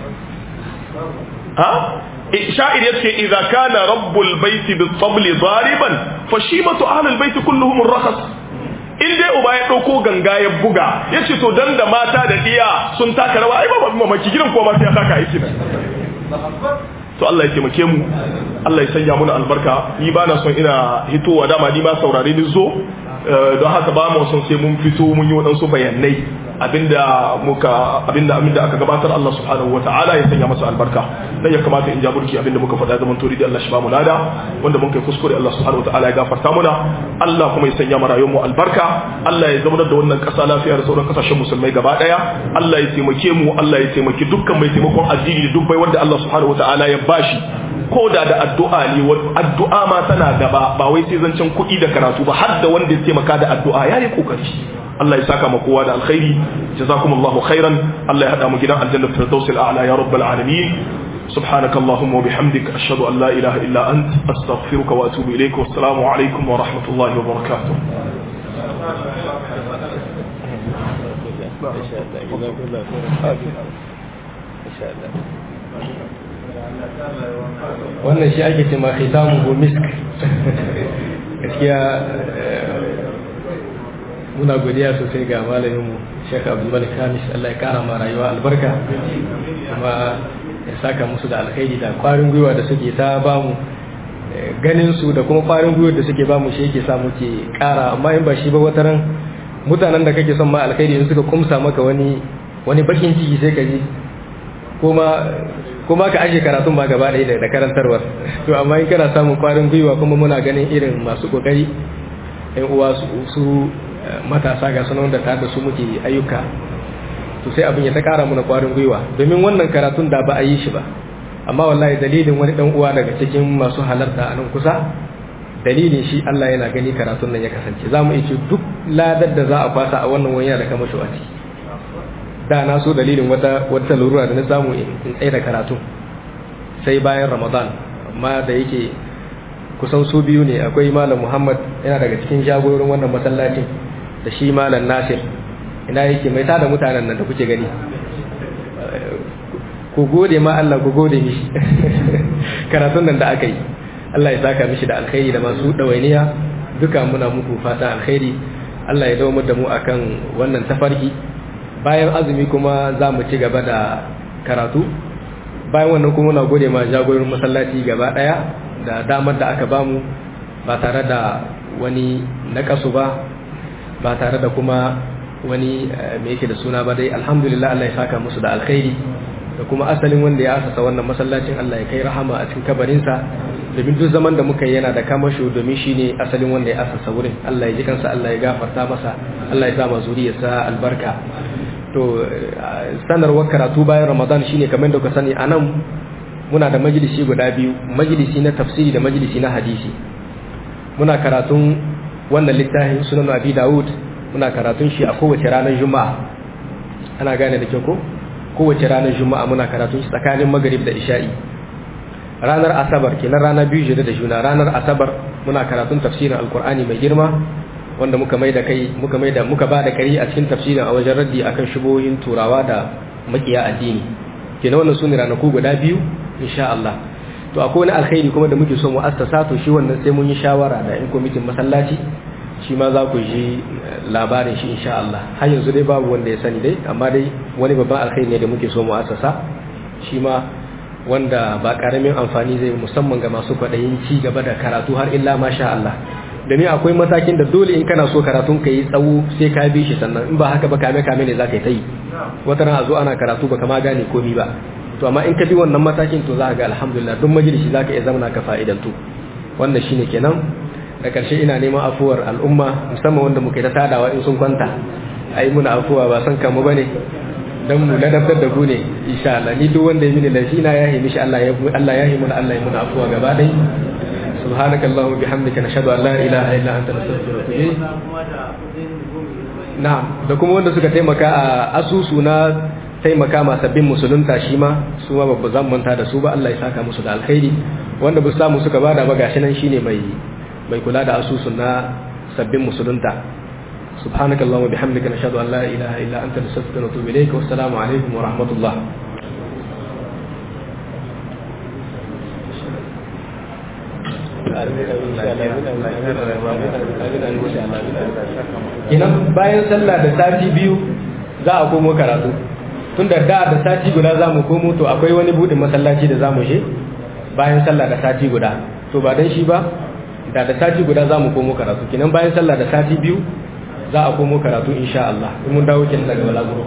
ha sha'ir yace idza kana rabbul baiti bis tabli dariban fashimatu ahlul baiti kulluhum rakhas in dai uba ya ɗauko ganga ya buga ya ce to dan da mata da diya sun taka rawa ai ba mamaki gidan ko ma sai ya taka aiki nan to Allah ya taimake mu Allah ya sanya muna albarka ni ba na son ina hitowa dama ni ma saurare ni zo don haka ba mu son sai mun fito mun yi waɗansu bayanai abinda muka abinda abinda aka gabatar Allah subhanahu wataala ya sanya masa albarka dan ya kamata in jaburki abinda muka faɗa zaman tori da Allah shi ba mu lada wanda mun kai kuskure Allah subhanahu wataala ya gafarta muna Allah kuma ya sanya mu rayuwar mu albarka Allah ya zama da wannan ƙasa lafiya da sauran kasashen musulmai gaba daya Allah ya taimake mu Allah ya taimaki dukkan mai taimakon addini da duk bai wanda Allah subhanahu wataala ya bashi ko da da addu'a ne addu'a ma tana gaba ba wai sai zancen kuɗi da karatu ba har da wanda ya taimaka da addu'a yayi kokari Allah ya saka ma kowa da alkhairi jazakumullahu khairan Allah ya hada mu gidan aljanna firdausil a'la ya rabbal alamin سبحانك اللهم وبحمدك أشهد أن لا إله إلا أنت أستغفرك وأتوب إليك والسلام عليكم ورحمة الله وبركاته wannan shi ake ce ma khitamu misk gaskiya muna godiya sosai ga malaminmu Sheikh Abdul Malik Hamis Allah ya kara ma rayuwa albarka kuma ya saka musu da alkhairi da kwarin gwiwa da suke ta bamu ganin su da kuma kwarin gwiwa da suke bamu shi yake sa muke kara amma in ba shi ba wataran mutanen da kake son ma alkhairi in suka kumsa maka wani wani bakin ciki sai ka ji kuma kuma ka ashe karatun ba gaba ɗaya da karantarwar to amma in kana samun kwarin gwiwa kuma muna ganin irin masu kokari yan uwa su matasa ga sunan da tare da su muke ayyuka to sai abin ya ta kara muna kwarin gwiwa domin wannan karatun da ba a yi shi ba amma wallahi dalilin wani dan uwa daga cikin masu halarta a nan kusa dalilin shi Allah yana gani karatun nan ya kasance za mu ce duk ladar da za a kwasa a wannan wani da kama shi da na so dalilin wata wata lura da na samu in tsaye da karatu sai bayan ramadan amma da yake kusan su biyu ne akwai malam muhammad yana daga cikin jagororin wannan masallacin da shi malam nasir ina yake mai tada mutanen nan da kuke gani ku gode ma Allah ku gode mishi karatun nan da aka yi Allah ya saka mishi da alkhairi da masu ɗawainiya duka muna muku fata alkhairi Allah ya dawo da mu akan wannan tafarki bayan azumi kuma za mu ci gaba da karatu bayan wannan kuma muna gode ma jagorin masallaci gaba ɗaya da damar da aka bamu ba tare da wani nakasu ba ba tare da kuma wani me yake da suna ba dai alhamdulillah Allah ya saka musu da alkhairi da kuma asalin wanda ya asasa wannan masallacin Allah ya kai rahama a cikin kabarinsa domin duk zaman da muka yi yana da kamasho domin shi ne asalin wanda ya asasa wurin Allah ya ji kansa Allah ya gafarta masa Allah ya sa ma zuriyarsa albarka to sanarwar karatu bayan Ramadan shine kamar da ka sani anan muna da majalisi guda biyu majalisi na tafsiri da majalisi na hadisi muna karatun wannan littafin sunan Abi Dawud muna karatun shi a kowace ranar Juma'a ana gane da kyau ko kowace ranar juma'a muna karatun shi tsakanin magrib da isha'i ranar asabar kenan rana biyu jere da juna ranar asabar muna karatun tafsirin alkur'ani mai girma wanda muka mai da kai muka mai da muka ba da kari a cikin tafsirin a wajen raddi akan shubohin turawa da makiya addini kenan wannan sune ranaku guda biyu insha Allah to akwai wani alkhairi kuma da muke so mu assasa to shi wannan sai mun yi shawara da in kwamitin masallaci shi ma za ku ji labarin shi insha Allah har yanzu dai babu wanda ya sani dai amma dai wani babban alkhairi ne da muke so mu assasa shi ma wanda ba karamin amfani zai musamman ga masu kwaɗayin ci gaba da karatu har illa masha Allah domin akwai matakin da dole in kana so karatun ka yi tsawo sai ka bi shi sannan in ba haka ba kame kame ne za ka yi ta yi wata ran a zo ana karatu ba kama gane komi ba to amma in ka bi wannan matakin to za ka ga alhamdulillah duk majalisi za ka iya zama ka fa'idantu wannan shine kenan da ƙarshe ina neman afuwar al'umma musamman wanda muke ta tadawa in sun kwanta a yi muna afuwa ba san kamu ba ne don mu ladabtar da ku ne insha Allah ni duk wanda ya mini laifi na ya yi mishi Allah ya Allah ya yi muna Allah ya muna afuwa gaba ɗaya subhanaka allahumma bihamdika nashhadu an la ilaha illa anta nastaghfiruka wa atubu ilayk na'am da kuma wanda suka taimaka a asusu na taimaka ma sabbin musulunta shi ma su ma babba zan manta da su ba Allah ya saka musu da alkhairi wanda ba samu suka bada ba gashi nan shine mai mai kula da asusun na sabbin musulunta subhanaka allahumma bihamdika nashhadu an la ilaha illa anta nastaghfiruka wa natubu ilayka wassalamu alaikum wa rahmatullah Inan bayan sallah da sati biyu za a komo karatu tun da da da sati guda za mu komo to akwai wani budin masallaci da za mu je bayan sallah da sati guda to ba dan shi ba da da sati guda za mu komo karatu kinan bayan sallah da sati biyu za a komo karatu insha Allah in mun dawo kin daga balaguro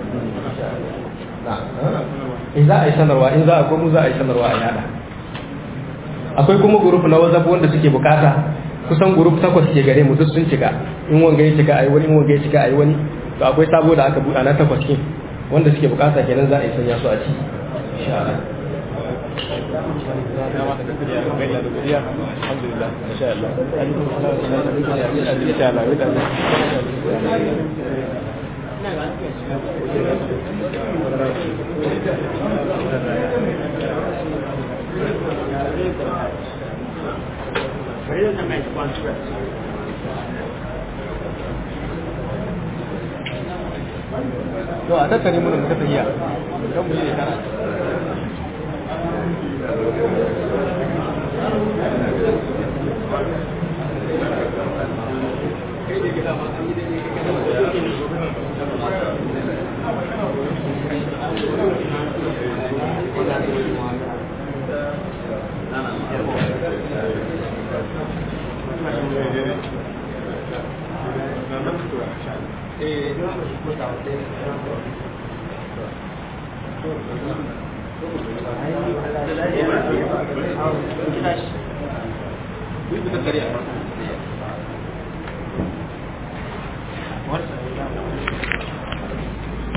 in za a yi sanarwa in za a komo za a yi sanarwa a yada akwai kuma group na WhatsApp wanda suke bukata kusan group takwas ke gare mu duk sun cika in wanga ya cika ayi wani in wanga ya cika ayi wani to akwai sabo da aka buɗa na takwas kin wanda suke bukata kenan za a yi sanya su a ci insha Allah Thank you. to a tattare mun da tafiya don mu yi kana What?